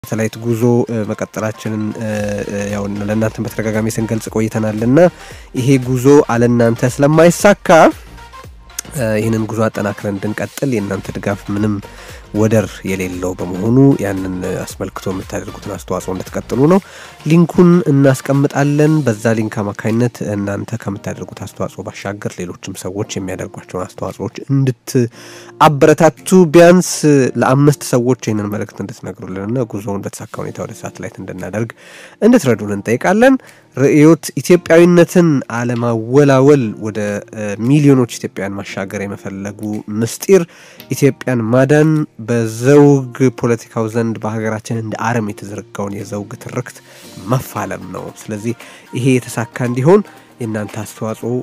ሳተላይት ጉዞ መቀጠላችንን ያው ለእናንተን በተደጋጋሚ ስንገልጽ ቆይተናል እና ይሄ ጉዞ አለእናንተ ስለማይሳካ ይህንን ጉዞ አጠናክረን እንድንቀጥል የእናንተ ድጋፍ ምንም ወደር የሌለው በመሆኑ ያንን አስመልክቶ የምታደርጉትን አስተዋጽኦ እንድትቀጥሉ ነው። ሊንኩን እናስቀምጣለን። በዛ ሊንክ አማካኝነት እናንተ ከምታደርጉት አስተዋጽኦ ባሻገር ሌሎችም ሰዎች የሚያደርጓቸውን አስተዋጽኦዎች እንድትአበረታቱ ቢያንስ ለአምስት ሰዎች ይህንን መልእክት እንድትነግሩልንና ጉዞውን በተሳካ ሁኔታ ወደ ሳትላይት እንድናደርግ እንድትረዱን እንጠይቃለን። ርዕዮት ኢትዮጵያዊነትን አለማወላወል ወደ ሚሊዮኖች ኢትዮጵያውያን ማሻገር የመፈለጉ ምስጢር ኢትዮጵያን ማዳን በዘውግ ፖለቲካው ዘንድ በሀገራችን እንደ አረም የተዘረጋውን የዘውግ ትርክት መፋለም ነው። ስለዚህ ይሄ የተሳካ እንዲሆን የእናንተ አስተዋጽኦ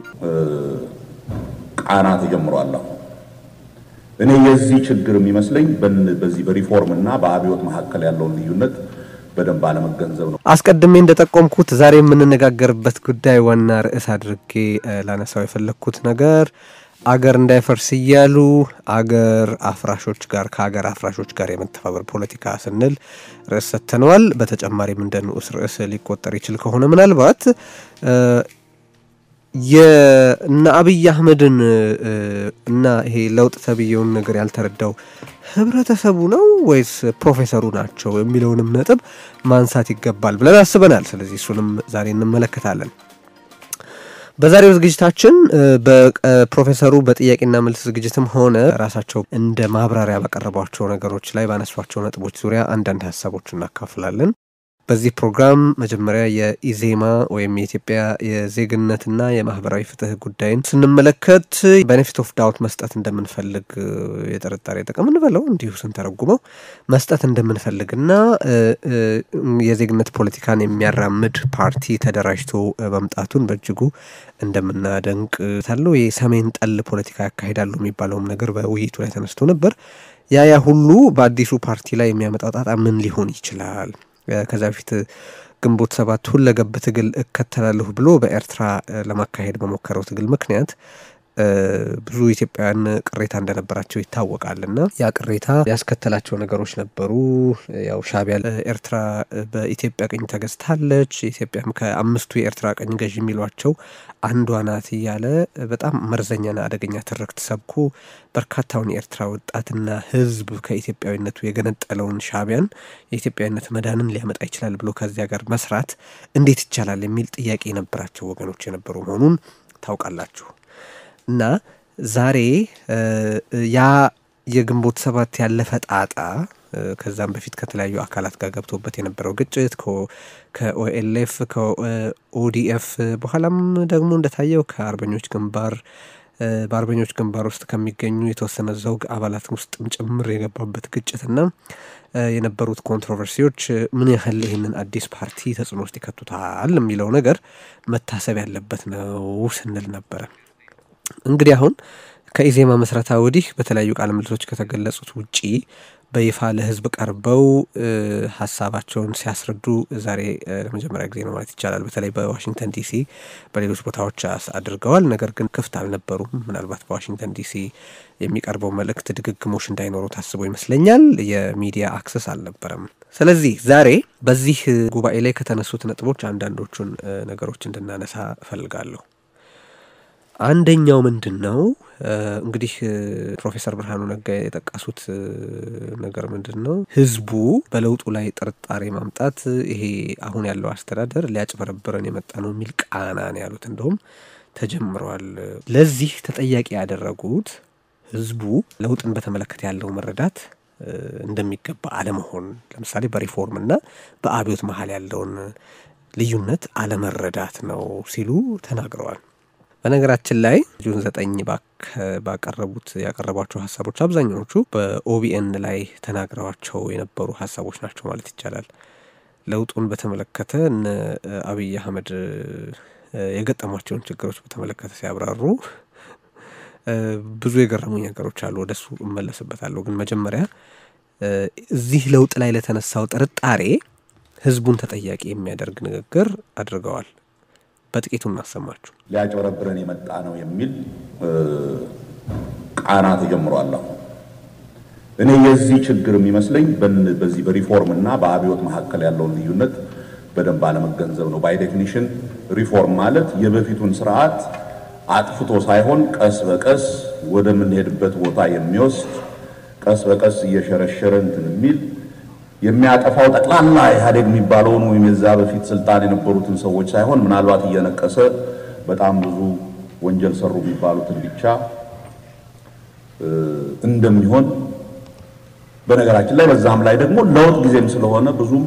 ቃና ተጀምሯለሁ። እኔ የዚህ ችግር የሚመስለኝ በዚህ በሪፎርም እና በአብዮት መካከል ያለውን ልዩነት በደንብ አለመገንዘብ ነው። አስቀድሜ እንደጠቆምኩት ዛሬ የምንነጋገርበት ጉዳይ ዋና ርዕስ አድርጌ ላነሳው የፈለግኩት ነገር አገር እንዳይፈርስ እያሉ አገር አፍራሾች ጋር ከአገር አፍራሾች ጋር የመተባበር ፖለቲካ ስንል ርዕስ ሰጥተነዋል። በተጨማሪም እንደ ንዑስ ርዕስ ሊቆጠር ይችል ከሆነ ምናልባት የእነ አብይ አህመድን እና ይሄ ለውጥ ተብዬውን ነገር ያልተረዳው ህብረተሰቡ ነው ወይስ ፕሮፌሰሩ ናቸው የሚለውንም ነጥብ ማንሳት ይገባል ብለን አስበናል። ስለዚህ እሱንም ዛሬ እንመለከታለን። በዛሬው ዝግጅታችን በፕሮፌሰሩ በጥያቄና መልስ ዝግጅትም ሆነ ራሳቸው እንደ ማብራሪያ ባቀረቧቸው ነገሮች ላይ ባነሷቸው ነጥቦች ዙሪያ አንዳንድ ሀሳቦች እናካፍላለን። በዚህ ፕሮግራም መጀመሪያ የኢዜማ ወይም የኢትዮጵያ የዜግነትና የማህበራዊ ፍትህ ጉዳይን ስንመለከት ቤኔፊት ኦፍ ዳውት መስጠት እንደምንፈልግ የጥርጣሬ ጥቅም እንበለው እንዲሁ ስንተረጉመው መስጠት እንደምንፈልግና የዜግነት ፖለቲካን የሚያራምድ ፓርቲ ተደራጅቶ መምጣቱን በእጅጉ እንደምናደንቅ ታለው የሰሜን ጠል ፖለቲካ ያካሂዳሉ የሚባለውም ነገር በውይይቱ ላይ ተነስቶ ነበር። ያ ያ ሁሉ በአዲሱ ፓርቲ ላይ የሚያመጣው ጣጣ ምን ሊሆን ይችላል? ከዛ በፊት ግንቦት ሰባት ሁለገብ ትግል እከተላለሁ ብሎ በኤርትራ ለማካሄድ በሞከረው ትግል ምክንያት ብዙ ኢትዮጵያውያን ቅሬታ እንደነበራቸው ይታወቃል። እና ያ ቅሬታ ያስከተላቸው ነገሮች ነበሩ። ያው ሻዕቢያ ኤርትራ በኢትዮጵያ ቅኝ ተገዝታለች፣ ኢትዮጵያም ከአምስቱ የኤርትራ ቀኝ ገዥ የሚሏቸው አንዷ ናት እያለ በጣም መርዘኛና አደገኛ ትርክት ሰብኮ በርካታውን የኤርትራ ወጣትና ሕዝብ ከኢትዮጵያዊነቱ የገነጠለውን ሻዕቢያን የኢትዮጵያዊነት መዳንን ሊያመጣ ይችላል ብሎ ከዚያ ጋር መስራት እንዴት ይቻላል የሚል ጥያቄ የነበራቸው ወገኖች የነበሩ መሆኑን ታውቃላችሁ። እና ዛሬ ያ የግንቦት ሰባት ያለፈ ጣጣ ከዛም በፊት ከተለያዩ አካላት ጋር ገብቶበት የነበረው ግጭት ከኦኤልኤፍ ከኦዲኤፍ በኋላም ደግሞ እንደታየው ከአርበኞች ግንባር በአርበኞች ግንባር ውስጥ ከሚገኙ የተወሰነ ዘውግ አባላት ውስጥም ጭምር የገባበት ግጭትና የነበሩት ኮንትሮቨርሲዎች ምን ያህል ይህንን አዲስ ፓርቲ ተጽዕኖ ውስጥ ይከቱታል የሚለው ነገር መታሰብ ያለበት ነው ስንል ነበረ። እንግዲህ አሁን ከኢዜማ መስረታ ወዲህ በተለያዩ ቃለ ምልልሶች ከተገለጹት ውጪ በይፋ ለሕዝብ ቀርበው ሀሳባቸውን ሲያስረዱ ዛሬ ለመጀመሪያ ጊዜ ነው ማለት ይቻላል። በተለይ በዋሽንግተን ዲሲ፣ በሌሎች ቦታዎች አድርገዋል። ነገር ግን ክፍት አልነበሩም። ምናልባት በዋሽንግተን ዲሲ የሚቀርበው መልእክት ድግግሞሽ እንዳይኖሩ ታስቦ ይመስለኛል። የሚዲያ አክሰስ አልነበረም። ስለዚህ ዛሬ በዚህ ጉባኤ ላይ ከተነሱት ነጥቦች አንዳንዶቹን ነገሮች እንድናነሳ እፈልጋለሁ። አንደኛው ምንድን ነው እንግዲህ ፕሮፌሰር ብርሃኑ ነጋ የጠቀሱት ነገር ምንድን ነው? ህዝቡ በለውጡ ላይ ጥርጣሬ ማምጣት ይሄ አሁን ያለው አስተዳደር ሊያጭበረብረን የመጣ ነው የሚል ቃና ነው ያሉት። እንደውም ተጀምረዋል። ለዚህ ተጠያቂ ያደረጉት ህዝቡ ለውጥን በተመለከተ ያለው መረዳት እንደሚገባ አለመሆን፣ ለምሳሌ በሪፎርምና በአብዮት መሀል ያለውን ልዩነት አለመረዳት ነው ሲሉ ተናግረዋል። በነገራችን ላይ ጁን ዘጠኝ ባቀረቡት ያቀረቧቸው ሀሳቦች አብዛኛዎቹ በኦቢኤን ላይ ተናግረዋቸው የነበሩ ሀሳቦች ናቸው ማለት ይቻላል። ለውጡን በተመለከተ እነ አብይ አህመድ የገጠሟቸውን ችግሮች በተመለከተ ሲያብራሩ ብዙ የገረሙኝ ነገሮች አሉ። ወደሱ እመለስበታለሁ። ግን መጀመሪያ እዚህ ለውጥ ላይ ለተነሳው ጥርጣሬ ህዝቡን ተጠያቂ የሚያደርግ ንግግር አድርገዋል። በጥቂቱ እናሰማችሁ። ሊያጭበረብረን የመጣ ነው የሚል ቃና ተጀምሯል። እኔ የዚህ ችግር የሚመስለኝ በዚህ በሪፎርም እና በአብዮት መካከል ያለውን ልዩነት በደንብ አለመገንዘብ ነው። ባይ ዴፊኒሽን ሪፎርም ማለት የበፊቱን ስርዓት አጥፍቶ ሳይሆን ቀስ በቀስ ወደምንሄድበት ቦታ የሚወስድ ቀስ በቀስ እየሸረሸረ እንትን የሚል የሚያጠፋው ጠቅላላ ኢህአዴግ የሚባለውን ወይም የዛ በፊት ስልጣን የነበሩትን ሰዎች ሳይሆን ምናልባት እየነቀሰ በጣም ብዙ ወንጀል ሰሩ የሚባሉትን ብቻ እንደሚሆን በነገራችን ላይ በዛም ላይ ደግሞ ለውጥ ጊዜም ስለሆነ ብዙም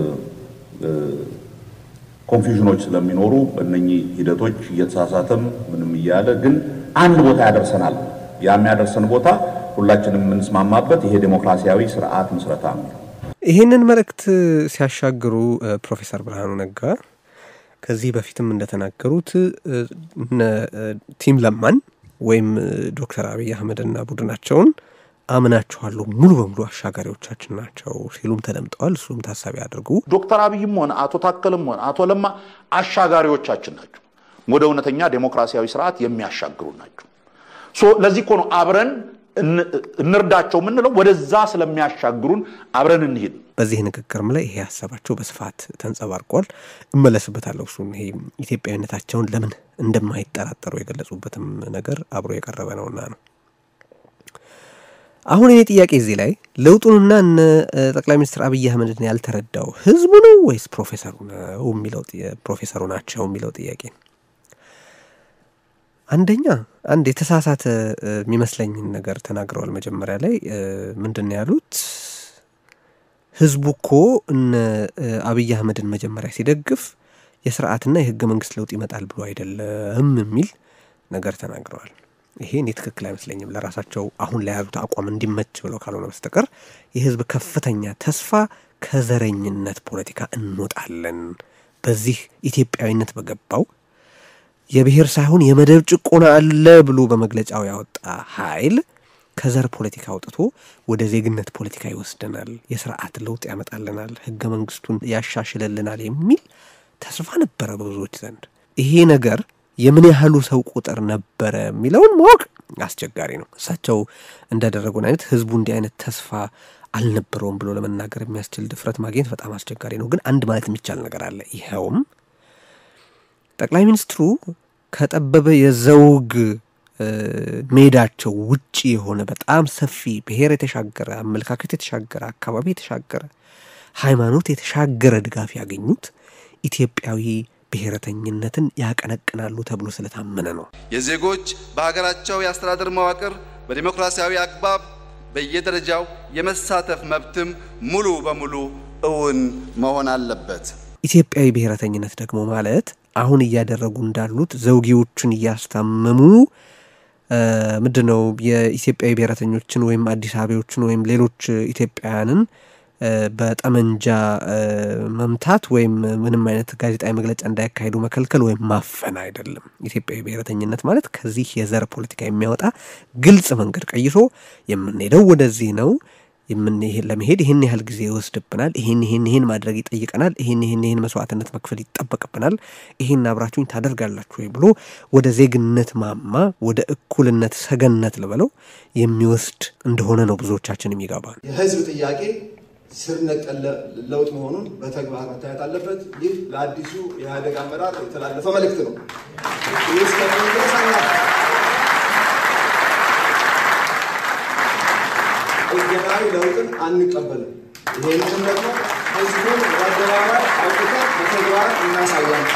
ኮንፊውዥኖች ስለሚኖሩ እነኚህ ሂደቶች እየተሳሳተም ምንም እያለ ግን አንድ ቦታ ያደርሰናል። ያ የሚያደርሰን ቦታ ሁላችንም የምንስማማበት ይሄ ዴሞክራሲያዊ ስርዓት ምስረታ ነው። ይህንን መልእክት ሲያሻግሩ ፕሮፌሰር ብርሃኑ ነጋ ከዚህ በፊትም እንደተናገሩት እነ ቲም ለማን ወይም ዶክተር አብይ አህመድና ቡድናቸውን አምናችኋለሁ ሙሉ በሙሉ አሻጋሪዎቻችን ናቸው ሲሉም ተደምጠዋል። እሱም ታሳቢ አድርጉ። ዶክተር አብይም ሆነ አቶ ታከልም ሆነ አቶ ለማ አሻጋሪዎቻችን ናቸው። ወደ እውነተኛ ዴሞክራሲያዊ ስርዓት የሚያሻግሩ ናቸው። ለዚህ እኮ ነው አብረን እንርዳቸው የምንለው፣ ወደዛ ስለሚያሻግሩን አብረን እንሂድ። በዚህ ንግግርም ላይ ይሄ ሀሳባቸው በስፋት ተንጸባርቋል። እመለስበታለሁ። እሱን ይሄ ኢትዮጵያዊነታቸውን ለምን እንደማይጠራጠሩ የገለጹበትም ነገር አብሮ የቀረበ ነውና ነው። አሁን እኔ ጥያቄ እዚህ ላይ ለውጡንና እነ ጠቅላይ ሚኒስትር አብይ አህመድን ያልተረዳው ህዝቡ ነው ወይስ ፕሮፌሰሩ ነው የሚለው ፕሮፌሰሩ ናቸው የሚለው ጥያቄ አንደኛ አንድ የተሳሳተ የሚመስለኝን ነገር ተናግረዋል። መጀመሪያ ላይ ምንድን ነው ያሉት? ህዝቡ እኮ እነ አብይ አህመድን መጀመሪያ ሲደግፍ የስርዓትና የህገ መንግስት ለውጥ ይመጣል ብሎ አይደለም የሚል ነገር ተናግረዋል። ይሄ እኔ ትክክል አይመስለኝም። ለራሳቸው አሁን ላይ ያሉት አቋም እንዲመች ብለው ካልሆነ በስተቀር የህዝብ ከፍተኛ ተስፋ ከዘረኝነት ፖለቲካ እንወጣለን፣ በዚህ ኢትዮጵያዊነት በገባው የብሔር ሳይሆን የመደብ ጭቆና አለ ብሎ በመግለጫው ያወጣ ኃይል ከዘር ፖለቲካ አውጥቶ ወደ ዜግነት ፖለቲካ ይወስደናል፣ የስርዓት ለውጥ ያመጣልናል፣ ህገ መንግስቱን ያሻሽልልናል የሚል ተስፋ ነበረ በብዙዎች ዘንድ። ይሄ ነገር የምን ያህሉ ሰው ቁጥር ነበረ የሚለውን ማወቅ አስቸጋሪ ነው። እሳቸው እንዳደረጉን አይነት ህዝቡ እንዲህ አይነት ተስፋ አልነበረውም ብሎ ለመናገር የሚያስችል ድፍረት ማግኘት በጣም አስቸጋሪ ነው። ግን አንድ ማለት የሚቻል ነገር አለ። ይኸውም ጠቅላይ ሚኒስትሩ ከጠበበ የዘውግ ሜዳቸው ውጪ የሆነ በጣም ሰፊ ብሔር የተሻገረ አመለካከት የተሻገረ አካባቢ የተሻገረ ሃይማኖት የተሻገረ ድጋፍ ያገኙት ኢትዮጵያዊ ብሔረተኝነትን ያቀነቅናሉ ተብሎ ስለታመነ ነው። የዜጎች በሀገራቸው የአስተዳደር መዋቅር በዲሞክራሲያዊ አግባብ በየደረጃው የመሳተፍ መብትም ሙሉ በሙሉ እውን መሆን አለበት። ኢትዮጵያዊ ብሔረተኝነት ደግሞ ማለት አሁን እያደረጉ እንዳሉት ዘውጌዎችን እያስታመሙ ምንድን ነው የኢትዮጵያዊ ብሔረተኞችን ወይም አዲስ አበቦችን ወይም ሌሎች ኢትዮጵያውያንን በጠመንጃ መምታት ወይም ምንም አይነት ጋዜጣዊ መግለጫ እንዳያካሂዱ መከልከል ወይም ማፈን አይደለም። ኢትዮጵያዊ ብሔረተኝነት ማለት ከዚህ የዘር ፖለቲካ የሚያወጣ ግልጽ መንገድ ቀይሶ የምንሄደው ወደዚህ ነው ለመሄድ ይህን ያህል ጊዜ ይወስድብናል፣ ይህን ይህን ይህን ማድረግ ይጠይቀናል፣ ይህን ይህን ይህን መስዋዕትነት መክፈል ይጠበቅብናል፣ ይህን አብራችሁኝ ታደርጋላችሁ ወይ ብሎ ወደ ዜግነት ማማ ወደ እኩልነት ሰገነት ልበለው የሚወስድ እንደሆነ ነው ብዙዎቻችን የሚገባ የህዝብ ጥያቄ ስር ነቀል ለውጥ መሆኑን በተግባር መታየት አለበት። ይህ ለአዲሱ የኢህአዴግ አመራር የተላለፈ መልእክት ነው። ይህ እስከሚሆን ድረስ ጥገናዊ ለውጥን አንቀበልም። ይሄንን ደግሞ ህዝቡን በአደባባይ አውጥተን በተግባር እናሳያለን።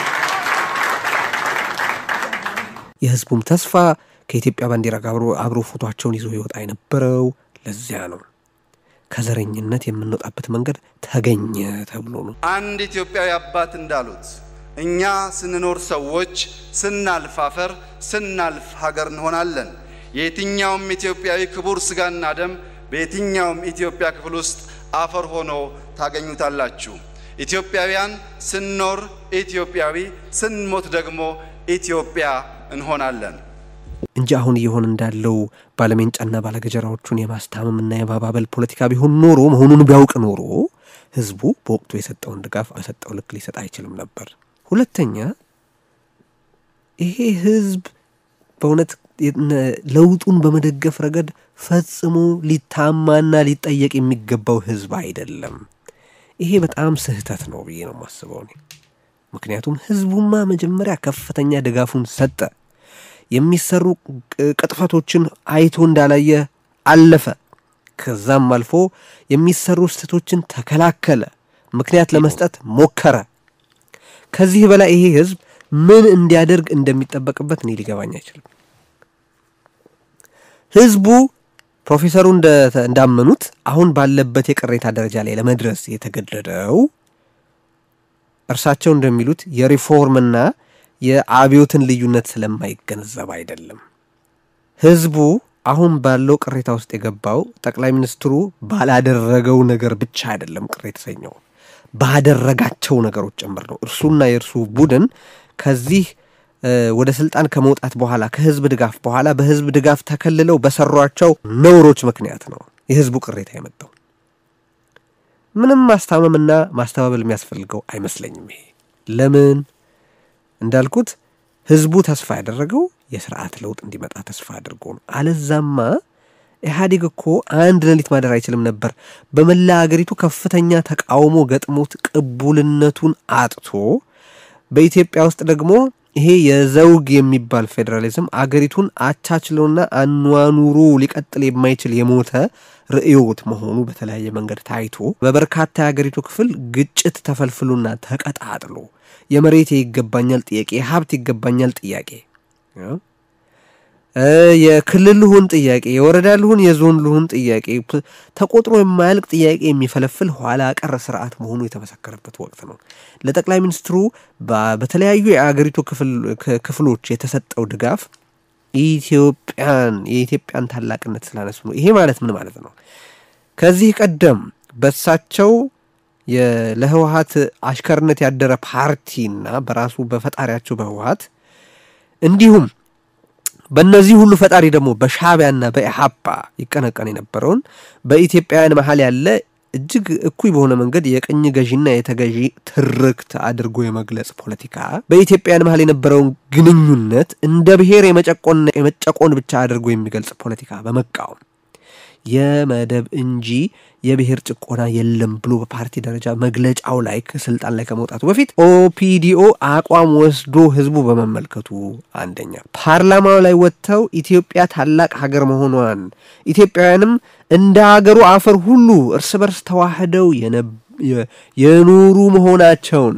የህዝቡም ተስፋ ከኢትዮጵያ ባንዲራ ጋር አብሮ ፎቷቸውን ይዞ ይወጣ የነበረው ለዚያ ነው። ከዘረኝነት የምንወጣበት መንገድ ተገኘ ተብሎ ነው። አንድ ኢትዮጵያዊ አባት እንዳሉት እኛ ስንኖር ሰዎች፣ ስናልፍ አፈር፣ ስናልፍ ሀገር እንሆናለን። የየትኛውም ኢትዮጵያዊ ክቡር ስጋና ደም በየትኛውም ኢትዮጵያ ክፍል ውስጥ አፈር ሆኖ ታገኙታላችሁ። ኢትዮጵያውያን ስንኖር ኢትዮጵያዊ፣ ስንሞት ደግሞ ኢትዮጵያ እንሆናለን እንጂ አሁን እየሆን እንዳለው ባለሜንጫና ባለገጀራዎቹን የማስታመምና የማባበል ፖለቲካ ቢሆን ኖሮ መሆኑን ቢያውቅ ኖሮ ህዝቡ በወቅቱ የሰጠውን ድጋፍ በሰጠው ልክ ሊሰጥ አይችልም ነበር። ሁለተኛ ይሄ ህዝብ በእውነት ለውጡን በመደገፍ ረገድ ፈጽሞ ሊታማና ሊጠየቅ የሚገባው ህዝብ አይደለም። ይሄ በጣም ስህተት ነው ብዬ ነው የማስበው እኔ። ምክንያቱም ህዝቡማ መጀመሪያ ከፍተኛ ድጋፉን ሰጠ። የሚሰሩ ቅጥፈቶችን አይቶ እንዳላየ አለፈ። ከዛም አልፎ የሚሰሩ ስህተቶችን ተከላከለ፣ ምክንያት ለመስጠት ሞከረ። ከዚህ በላይ ይሄ ህዝብ ምን እንዲያደርግ እንደሚጠበቅበት እኔ ሊገባኝ አይችልም። ህዝቡ ፕሮፌሰሩ እንዳመኑት አሁን ባለበት የቅሬታ ደረጃ ላይ ለመድረስ የተገደደው እርሳቸው እንደሚሉት የሪፎርምና የአብዮትን ልዩነት ስለማይገነዘብ አይደለም። ህዝቡ አሁን ባለው ቅሬታ ውስጥ የገባው ጠቅላይ ሚኒስትሩ ባላደረገው ነገር ብቻ አይደለም ቅር የተሰኘው ባደረጋቸው ነገሮች ጭምር ነው። እርሱና የእርሱ ቡድን ከዚህ ወደ ስልጣን ከመውጣት በኋላ ከህዝብ ድጋፍ በኋላ በህዝብ ድጋፍ ተከልለው በሰሯቸው ነውሮች ምክንያት ነው የህዝቡ ቅሬታ የመጣው። ምንም ማስታመምና ማስተባበል የሚያስፈልገው አይመስለኝም። ይሄ ለምን እንዳልኩት ህዝቡ ተስፋ ያደረገው የስርዓት ለውጥ እንዲመጣ ተስፋ አድርጎ ነው። አለዛማ ኢህአዴግ እኮ አንድ ሌሊት ማደር አይችልም ነበር። በመላ አገሪቱ ከፍተኛ ተቃውሞ ገጥሞት ቅቡልነቱን አጥቶ በኢትዮጵያ ውስጥ ደግሞ ይሄ የዘውግ የሚባል ፌዴራሊዝም አገሪቱን አቻችሎና አኗኑሮ ሊቀጥል የማይችል የሞተ ርዕዮት መሆኑ በተለያየ መንገድ ታይቶ በበርካታ የአገሪቱ ክፍል ግጭት ተፈልፍሎና ተቀጣጥሎ የመሬት ይገባኛል ጥያቄ፣ የሀብት ይገባኛል ጥያቄ፣ የክልል ልሁን ጥያቄ፣ የወረዳ ልሁን፣ የዞን ልሁን ጥያቄ ተቆጥሮ የማያልቅ ጥያቄ የሚፈለፍል ኋላ ቀር ስርዓት መሆኑ የተመሰከረበት ወቅት ነው። ለጠቅላይ ሚኒስትሩ በተለያዩ የአገሪቱ ክፍሎች የተሰጠው ድጋፍ ኢትዮጵያን የኢትዮጵያን ታላቅነት ስላነሱ ነው። ይሄ ማለት ምን ማለት ነው? ከዚህ ቀደም በሳቸው ለህወሀት አሽከርነት ያደረ ፓርቲና በራሱ በፈጣሪያቸው በህወሀት እንዲሁም በእነዚህ ሁሉ ፈጣሪ ደግሞ በሻዕቢያና በኢሃፓ ይቀነቀን የነበረውን በኢትዮጵያውያን መሀል ያለ እጅግ እኩይ በሆነ መንገድ የቅኝ ገዢና የተገዢ ትርክት አድርጎ የመግለጽ ፖለቲካ በኢትዮጵያውያን መሀል የነበረውን ግንኙነት እንደ ብሔር የመጨቆንና የመጨቆን ብቻ አድርጎ የሚገልጽ ፖለቲካ በመቃወም የመደብ እንጂ የብሔር ጭቆና የለም ብሎ በፓርቲ ደረጃ መግለጫው ላይ ስልጣን ላይ ከመውጣቱ በፊት ኦፒዲኦ አቋም ወስዶ ህዝቡ በመመልከቱ አንደኛ ፓርላማው ላይ ወጥተው ኢትዮጵያ ታላቅ ሀገር መሆኗን ኢትዮጵያውያንም እንደ ሀገሩ አፈር ሁሉ እርስ በርስ ተዋህደው የኖሩ መሆናቸውን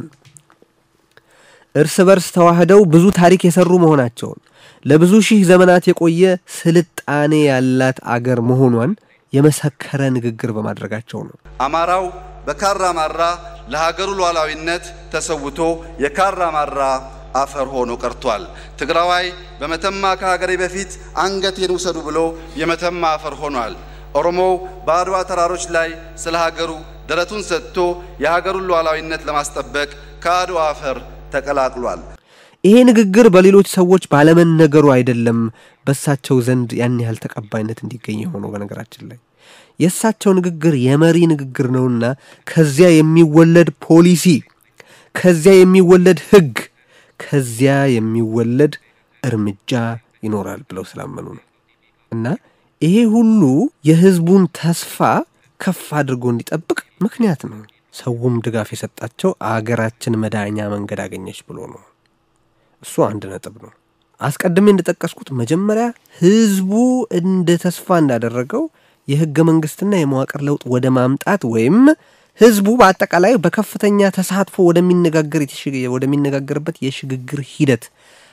እርስ በርስ ተዋህደው ብዙ ታሪክ የሰሩ መሆናቸውን ለብዙ ሺህ ዘመናት የቆየ ስልጣኔ ያላት አገር መሆኗን የመሰከረ ንግግር በማድረጋቸው ነው። አማራው በካራ ማራ ለሀገሩ ሉዓላዊነት ተሰውቶ የካራ ማራ አፈር ሆኖ ቀርቷል። ትግራዋይ በመተማ ከሀገሬ በፊት አንገቴን ውሰዱ ብሎ የመተማ አፈር ሆኗል። ኦሮሞው በአድዋ ተራሮች ላይ ስለ ሀገሩ ደረቱን ሰጥቶ የሀገሩን ሉዓላዊነት ለማስጠበቅ ከአድዋ አፈር ተቀላቅሏል። ይሄ ንግግር በሌሎች ሰዎች ባለመነገሩ አይደለም በእሳቸው ዘንድ ያን ያህል ተቀባይነት እንዲገኝ የሆነው። በነገራችን ላይ የእሳቸው ንግግር የመሪ ንግግር ነውና ከዚያ የሚወለድ ፖሊሲ፣ ከዚያ የሚወለድ ሕግ፣ ከዚያ የሚወለድ እርምጃ ይኖራል ብለው ስላመኑ ነው እና ይሄ ሁሉ የህዝቡን ተስፋ ከፍ አድርጎ እንዲጠብቅ ምክንያት ነው። ሰውም ድጋፍ የሰጣቸው አገራችን መዳኛ መንገድ አገኘች ብሎ ነው። እሱ አንድ ነጥብ ነው። አስቀድሜ እንደጠቀስኩት መጀመሪያ ህዝቡ እንደ ተስፋ እንዳደረገው የህገ መንግስትና የመዋቅር ለውጥ ወደ ማምጣት ወይም ህዝቡ በአጠቃላይ በከፍተኛ ተሳትፎ ወደሚነጋገር ወደሚነጋገርበት የሽግግር ሂደት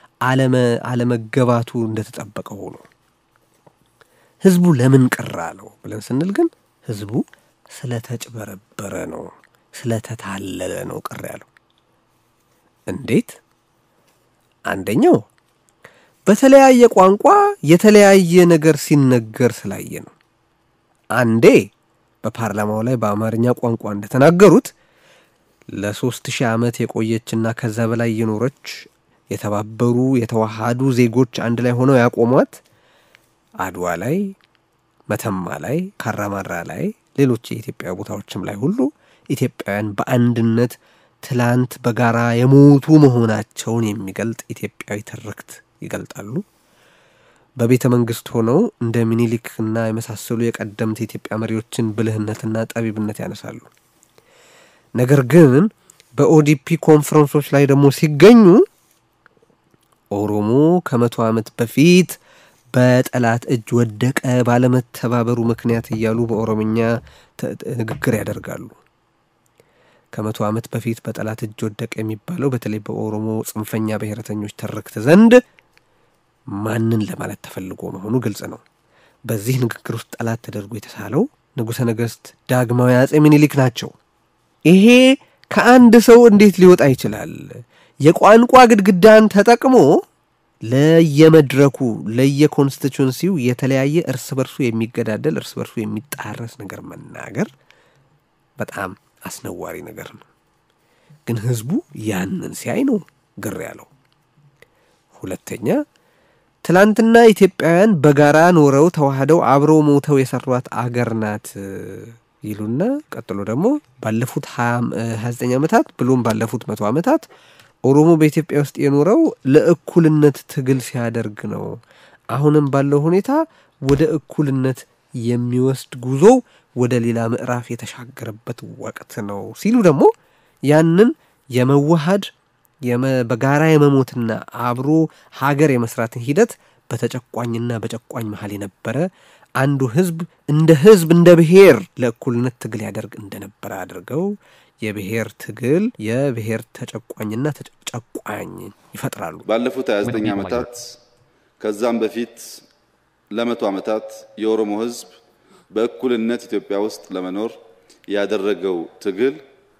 አለመገባቱ እንደተጠበቀ ሆኖ ህዝቡ ለምን ቅር አለው ብለን ስንል ግን ህዝቡ ስለተጭበረበረ ነው፣ ስለተታለለ ነው ቅር ያለው። እንዴት? አንደኛው በተለያየ ቋንቋ የተለያየ ነገር ሲነገር ስላየ ነው። አንዴ በፓርላማው ላይ በአማርኛ ቋንቋ እንደተናገሩት ለሶስት ሺህ ዓመት የቆየችና ከዛ በላይ የኖረች የተባበሩ የተዋሃዱ ዜጎች አንድ ላይ ሆነው ያቆሟት አድዋ ላይ፣ መተማ ላይ፣ ካራማራ ላይ፣ ሌሎች የኢትዮጵያ ቦታዎችም ላይ ሁሉ ኢትዮጵያውያን በአንድነት ትላንት በጋራ የሞቱ መሆናቸውን የሚገልጥ ኢትዮጵያዊ ትርክት ይገልጣሉ። በቤተ መንግስት ሆነው እንደ ሚኒሊክና የመሳሰሉ የቀደምት የኢትዮጵያ መሪዎችን ብልህነትና ጠቢብነት ያነሳሉ። ነገር ግን በኦዲፒ ኮንፈረንሶች ላይ ደግሞ ሲገኙ ኦሮሞ ከመቶ ዓመት በፊት በጠላት እጅ ወደቀ ባለመተባበሩ ምክንያት እያሉ በኦሮምኛ ንግግር ያደርጋሉ። ከመቶ ዓመት በፊት በጠላት እጅ ወደቀ የሚባለው በተለይ በኦሮሞ ጽንፈኛ ብሔረተኞች ትርክት ዘንድ ማንን ለማለት ተፈልጎ መሆኑ ግልጽ ነው። በዚህ ንግግር ውስጥ ጠላት ተደርጎ የተሳለው ንጉሠ ነገሥት ዳግማዊ አጼ ምኒልክ ናቸው። ይሄ ከአንድ ሰው እንዴት ሊወጣ ይችላል? የቋንቋ ግድግዳን ተጠቅሞ ለየመድረኩ ለየኮንስቲቱንሲው የተለያየ እርስ በርሱ የሚገዳደል እርስ በርሱ የሚጣረስ ነገር መናገር በጣም አስነዋሪ ነገር ነው። ግን ህዝቡ ያንን ሲያይ ነው ግር ያለው። ሁለተኛ ትላንትና ኢትዮጵያውያን በጋራ ኖረው ተዋህደው አብረው ሞተው የሰሯት አገር ናት ይሉና ቀጥሎ ደግሞ ባለፉት ሀያ ዘጠኝ ዓመታት ብሎም ባለፉት መቶ ዓመታት ኦሮሞ በኢትዮጵያ ውስጥ የኖረው ለእኩልነት ትግል ሲያደርግ ነው። አሁንም ባለው ሁኔታ ወደ እኩልነት የሚወስድ ጉዞ ወደ ሌላ ምዕራፍ የተሻገረበት ወቅት ነው ሲሉ ደግሞ ያንን የመዋሃድ በጋራ የመሞትና አብሮ ሀገር የመስራትን ሂደት በተጨቋኝና በጨቋኝ መሀል የነበረ አንዱ ህዝብ እንደ ህዝብ እንደ ብሔር ለእኩልነት ትግል ያደርግ እንደነበረ አድርገው የብሔር ትግል የብሔር ተጨቋኝና ተጨቋኝ ይፈጥራሉ። ባለፉት 29 ዓመታት ከዛም በፊት ለመቶ ዓመታት የኦሮሞ ህዝብ በእኩልነት ኢትዮጵያ ውስጥ ለመኖር ያደረገው ትግል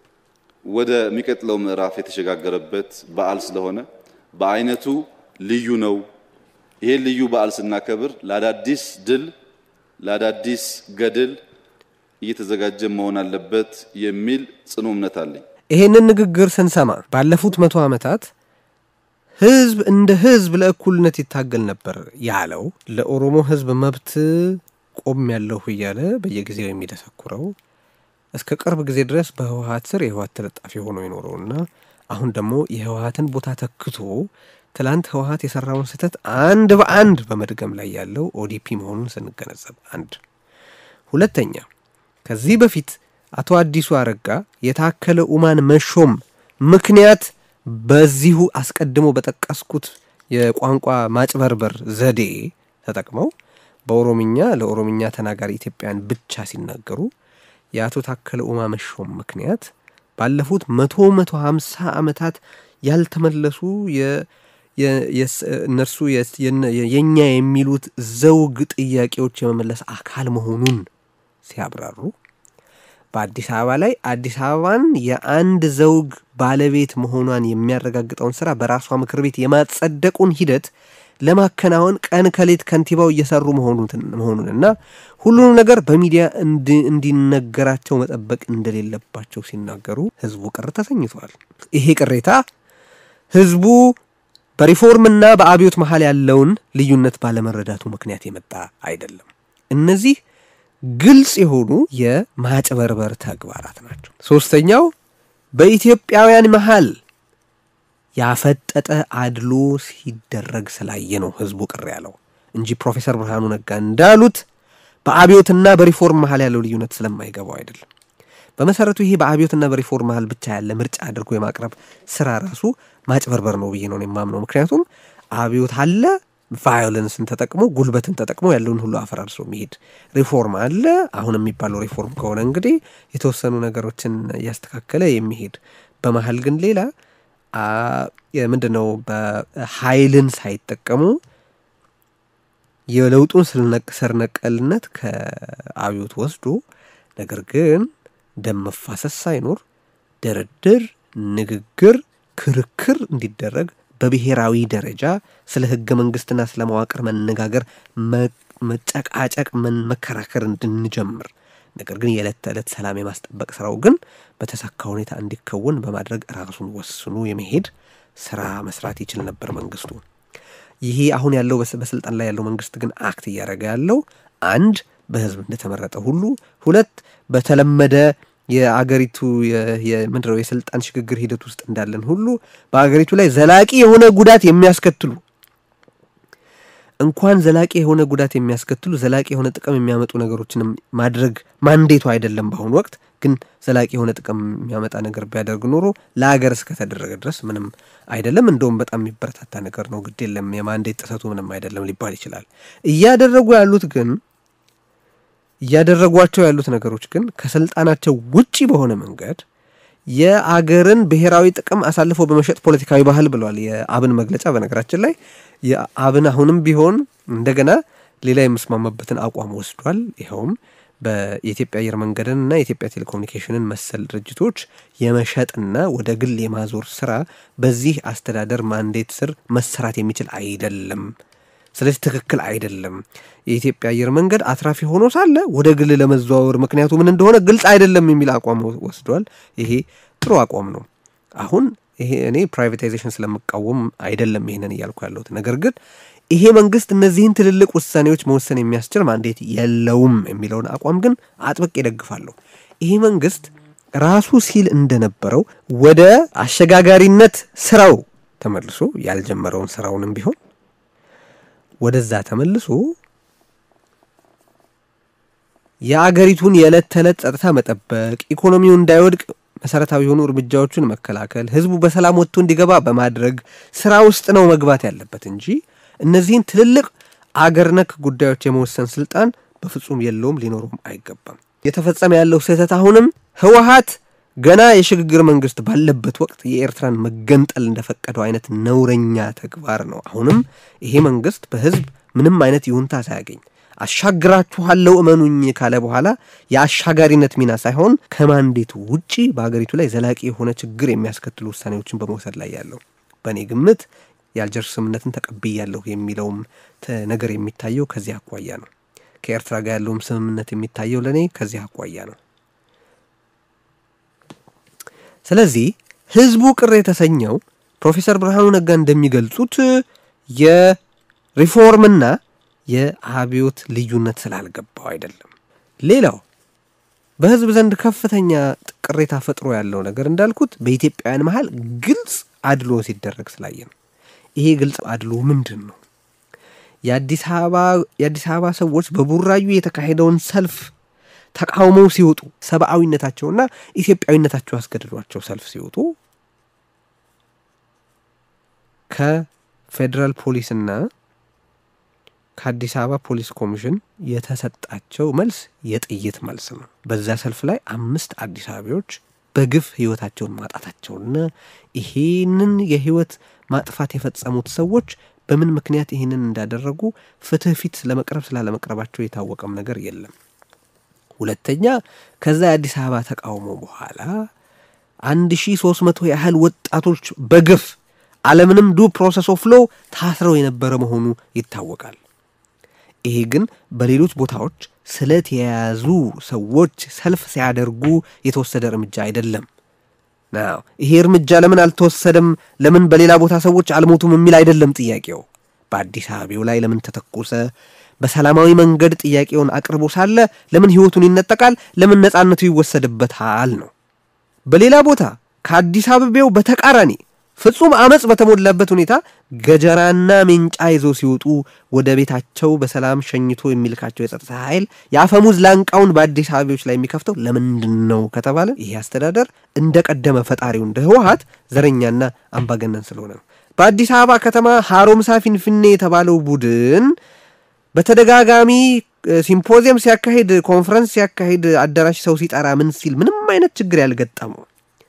ወደሚቀጥለው ምዕራፍ የተሸጋገረበት በዓል ስለሆነ በአይነቱ ልዩ ነው። ይሄን ልዩ በዓል ስናከብር ለአዳዲስ ድል ለአዳዲስ ገድል እየተዘጋጀ መሆን አለበት የሚል ጽኑ እምነት አለኝ። ይሄንን ንግግር ስንሰማ ባለፉት መቶ ዓመታት ህዝብ እንደ ህዝብ ለእኩልነት ይታገል ነበር ያለው ለኦሮሞ ህዝብ መብት ቆም ያለሁ እያለ በየጊዜው የሚደሰኩረው እስከ ቅርብ ጊዜ ድረስ በህወሀት ስር የህወሀት ተለጣፊ ሆኖ የኖረውና አሁን ደግሞ የህወሀትን ቦታ ተክቶ ትላንት ህወሀት የሰራውን ስህተት አንድ በአንድ በመድገም ላይ ያለው ኦዲፒ መሆኑን ስንገነዘብ አንድ ሁለተኛ ከዚህ በፊት አቶ አዲሱ አረጋ የታከለ ኡማን መሾም ምክንያት በዚሁ አስቀድሞ በጠቀስኩት የቋንቋ ማጭበርበር ዘዴ ተጠቅመው በኦሮምኛ ለኦሮምኛ ተናጋሪ ኢትዮጵያን ብቻ ሲናገሩ የአቶ ታከለ ኡማ መሾም ምክንያት ባለፉት መቶ መቶ ሀምሳ ዓመታት ያልተመለሱ እነርሱ የእኛ የሚሉት ዘውግ ጥያቄዎች የመመለስ አካል መሆኑን ሲያብራሩ በአዲስ አበባ ላይ አዲስ አበባን የአንድ ዘውግ ባለቤት መሆኗን የሚያረጋግጠውን ስራ በራሷ ምክር ቤት የማጸደቁን ሂደት ለማከናወን ቀን ከሌት ከንቲባው እየሰሩ መሆኑንና ሁሉንም ነገር በሚዲያ እንዲነገራቸው መጠበቅ እንደሌለባቸው ሲናገሩ ህዝቡ ቅር ተሰኝቷል። ይሄ ቅሬታ ህዝቡ በሪፎርምና በአብዮት መሀል ያለውን ልዩነት ባለመረዳቱ ምክንያት የመጣ አይደለም። እነዚህ ግልጽ የሆኑ የማጭበርበር ተግባራት ናቸው። ሶስተኛው በኢትዮጵያውያን መሀል ያፈጠጠ አድሎ ሲደረግ ስላየ ነው ህዝቡ ቅር ያለው እንጂ ፕሮፌሰር ብርሃኑ ነጋ እንዳሉት በአብዮትና በሪፎርም መሀል ያለው ልዩነት ስለማይገባው አይደለም። በመሰረቱ ይሄ በአብዮትና በሪፎርም መሀል ብቻ ያለ ምርጫ አድርጎ የማቅረብ ስራ ራሱ ማጭበርበር ነው ብዬ ነው የማምነው። ምክንያቱም አብዮት አለ ቫዮለንስን ተጠቅሞ ጉልበትን ተጠቅሞ ያለውን ሁሉ አፈራርሶ የሚሄድ ሪፎርም አለ። አሁን የሚባለው ሪፎርም ከሆነ እንግዲህ የተወሰኑ ነገሮችን እያስተካከለ የሚሄድ በመሀል ግን ሌላ ምንድን ነው በኃይልን ሳይጠቀሙ የለውጡን ስር ነቀልነት ከአብዮት ወስዶ ነገር ግን ደም መፋሰስ ሳይኖር ድርድር፣ ንግግር፣ ክርክር እንዲደረግ በብሔራዊ ደረጃ ስለ ህገ መንግስትና ስለ መዋቅር መነጋገር፣ መጨቃጨቅ፣ መከራከር እንድንጀምር ነገር ግን የዕለት ተዕለት ሰላም የማስጠበቅ ስራው ግን በተሳካ ሁኔታ እንዲከወን በማድረግ ራሱን ወስኑ የመሄድ ስራ መስራት ይችል ነበር መንግስቱ። ይሄ አሁን ያለው በስልጣን ላይ ያለው መንግስት ግን አክት እያደረገ ያለው አንድ በህዝብ እንደተመረጠ ሁሉ፣ ሁለት በተለመደ የአገሪቱ ምንድነው የስልጣን ሽግግር ሂደት ውስጥ እንዳለን ሁሉ በአገሪቱ ላይ ዘላቂ የሆነ ጉዳት የሚያስከትሉ እንኳን ዘላቂ የሆነ ጉዳት የሚያስከትሉ ዘላቂ የሆነ ጥቅም የሚያመጡ ነገሮችንም ማድረግ ማንዴቱ አይደለም። በአሁኑ ወቅት ግን ዘላቂ የሆነ ጥቅም የሚያመጣ ነገር ቢያደርግ ኖሮ ለሀገር እስከተደረገ ድረስ ምንም አይደለም። እንደውም በጣም የሚበረታታ ነገር ነው። ግድ የለም የማንዴት ጥሰቱ ምንም አይደለም ሊባል ይችላል። እያደረጉ ያሉት ግን እያደረጓቸው ያሉት ነገሮች ግን ከስልጣናቸው ውጪ በሆነ መንገድ የአገርን ብሔራዊ ጥቅም አሳልፎ በመሸጥ ፖለቲካዊ ባህል ብሏል የአብን መግለጫ። በነገራችን ላይ የአብን አሁንም ቢሆን እንደገና ሌላ የምስማማበትን አቋም ወስዷል። ይኸውም በየኢትዮጵያ አየር መንገድን እና የኢትዮጵያ ቴሌኮሙኒኬሽንን መሰል ድርጅቶች የመሸጥና ወደ ግል የማዞር ስራ በዚህ አስተዳደር ማንዴት ስር መሰራት የሚችል አይደለም። ስለዚህ ትክክል አይደለም። የኢትዮጵያ አየር መንገድ አትራፊ ሆኖ ሳለ ወደ ግል ለመዘዋወር ምክንያቱ ምን እንደሆነ ግልጽ አይደለም የሚል አቋም ወስዷል። ይሄ ጥሩ አቋም ነው። አሁን ይሄ እኔ ፕራይቬታይዜሽን ስለምቃወም አይደለም ይሄንን እያልኩ ያለሁት ነገር ግን ይሄ መንግስት እነዚህን ትልልቅ ውሳኔዎች መወሰን የሚያስችል ማንዴት የለውም የሚለውን አቋም ግን አጥብቄ ይደግፋለሁ። ይሄ መንግስት ራሱ ሲል እንደነበረው ወደ አሸጋጋሪነት ስራው ተመልሶ ያልጀመረውን ስራውንም ቢሆን ወደዛ ተመልሶ የአገሪቱን የዕለት ተዕለት ጸጥታ መጠበቅ፣ ኢኮኖሚው እንዳይወድቅ መሰረታዊ የሆኑ እርምጃዎችን መከላከል፣ ህዝቡ በሰላም ወጥቶ እንዲገባ በማድረግ ስራ ውስጥ ነው መግባት ያለበት እንጂ እነዚህን ትልልቅ አገር ነክ ጉዳዮች የመወሰን ስልጣን በፍጹም የለውም፣ ሊኖሩም አይገባም። የተፈጸመ ያለው ስህተት አሁንም ህወሀት ገና የሽግግር መንግስት ባለበት ወቅት የኤርትራን መገንጠል እንደፈቀደው አይነት ነውረኛ ተግባር ነው። አሁንም ይሄ መንግስት በህዝብ ምንም አይነት ይሁንታ ሳያገኝ አሻግራችኋለሁ እመኑኝ ካለ በኋላ የአሻጋሪነት ሚና ሳይሆን ከማንዴቱ ውጪ በሀገሪቱ ላይ ዘላቂ የሆነ ችግር የሚያስከትሉ ውሳኔዎችን በመውሰድ ላይ ያለው በእኔ ግምት የአልጀርስ ስምምነትን ተቀብያለሁ የሚለውም ነገር የሚታየው ከዚህ አኳያ ነው። ከኤርትራ ጋር ያለውም ስምምነት የሚታየው ለእኔ ከዚህ አኳያ ነው። ስለዚህ ህዝቡ ቅር የተሰኘው ፕሮፌሰር ብርሃኑ ነጋ እንደሚገልጹት የሪፎርምና የአብዮት ልዩነት ስላልገባው አይደለም። ሌላው በህዝብ ዘንድ ከፍተኛ ቅሬታ ፈጥሮ ያለው ነገር እንዳልኩት በኢትዮጵያውያን መሀል ግልጽ አድሎ ሲደረግ ስላየ ነው። ይሄ ግልጽ አድሎ ምንድን ነው? የአዲስ አበባ ሰዎች በቡራዩ የተካሄደውን ሰልፍ ተቃውመው ሲወጡ ሰብአዊነታቸውና ኢትዮጵያዊነታቸው አስገድዷቸው ሰልፍ ሲወጡ ከፌዴራል ፖሊስና ከአዲስ አበባ ፖሊስ ኮሚሽን የተሰጣቸው መልስ የጥይት መልስ ነው። በዛ ሰልፍ ላይ አምስት አዲስ አበባዎች በግፍ ህይወታቸውን ማጣታቸውና ይሄንን የህይወት ማጥፋት የፈጸሙት ሰዎች በምን ምክንያት ይህንን እንዳደረጉ ፍትህ ፊት ለመቅረብ ስላለመቅረባቸው የታወቀም ነገር የለም። ሁለተኛ ከዛ የአዲስ አበባ ተቃውሞ በኋላ አንድ ሺ ሶስት መቶ ያህል ወጣቶች በግፍ አለምንም ዱ ፕሮሰስ ኦፍ ሎ ታስረው የነበረ መሆኑ ይታወቃል። ይሄ ግን በሌሎች ቦታዎች ስለት የያዙ ሰዎች ሰልፍ ሲያደርጉ የተወሰደ እርምጃ አይደለም። ናው ይሄ እርምጃ ለምን አልተወሰደም፣ ለምን በሌላ ቦታ ሰዎች አልሞቱም የሚል አይደለም ጥያቄው። በአዲስ አበባው ላይ ለምን ተተኮሰ? በሰላማዊ መንገድ ጥያቄውን አቅርቦ ሳለ ለምን ህይወቱን ይነጠቃል? ለምን ነጻነቱ ይወሰድበታል ነው። በሌላ ቦታ ከአዲስ አበቤው በተቃራኒ ፍጹም አመፅ በተሞላበት ሁኔታ ገጀራና ሜንጫ ይዘው ሲወጡ ወደ ቤታቸው በሰላም ሸኝቶ የሚልካቸው የጸጥታ ኃይል የአፈሙዝ ላንቃውን በአዲስ አበቤዎች ላይ የሚከፍተው ለምንድን ነው ከተባለ ይሄ አስተዳደር እንደ ቀደመ ፈጣሪው እንደ ህወሀት ዘረኛና አምባገነን ስለሆነ ነው። በአዲስ አበባ ከተማ ሀሮምሳ ፊንፊኔ የተባለው ቡድን በተደጋጋሚ ሲምፖዚየም ሲያካሂድ፣ ኮንፈረንስ ሲያካሂድ፣ አዳራሽ ሰው ሲጠራ ምን ሲል ምንም አይነት ችግር ያልገጠመው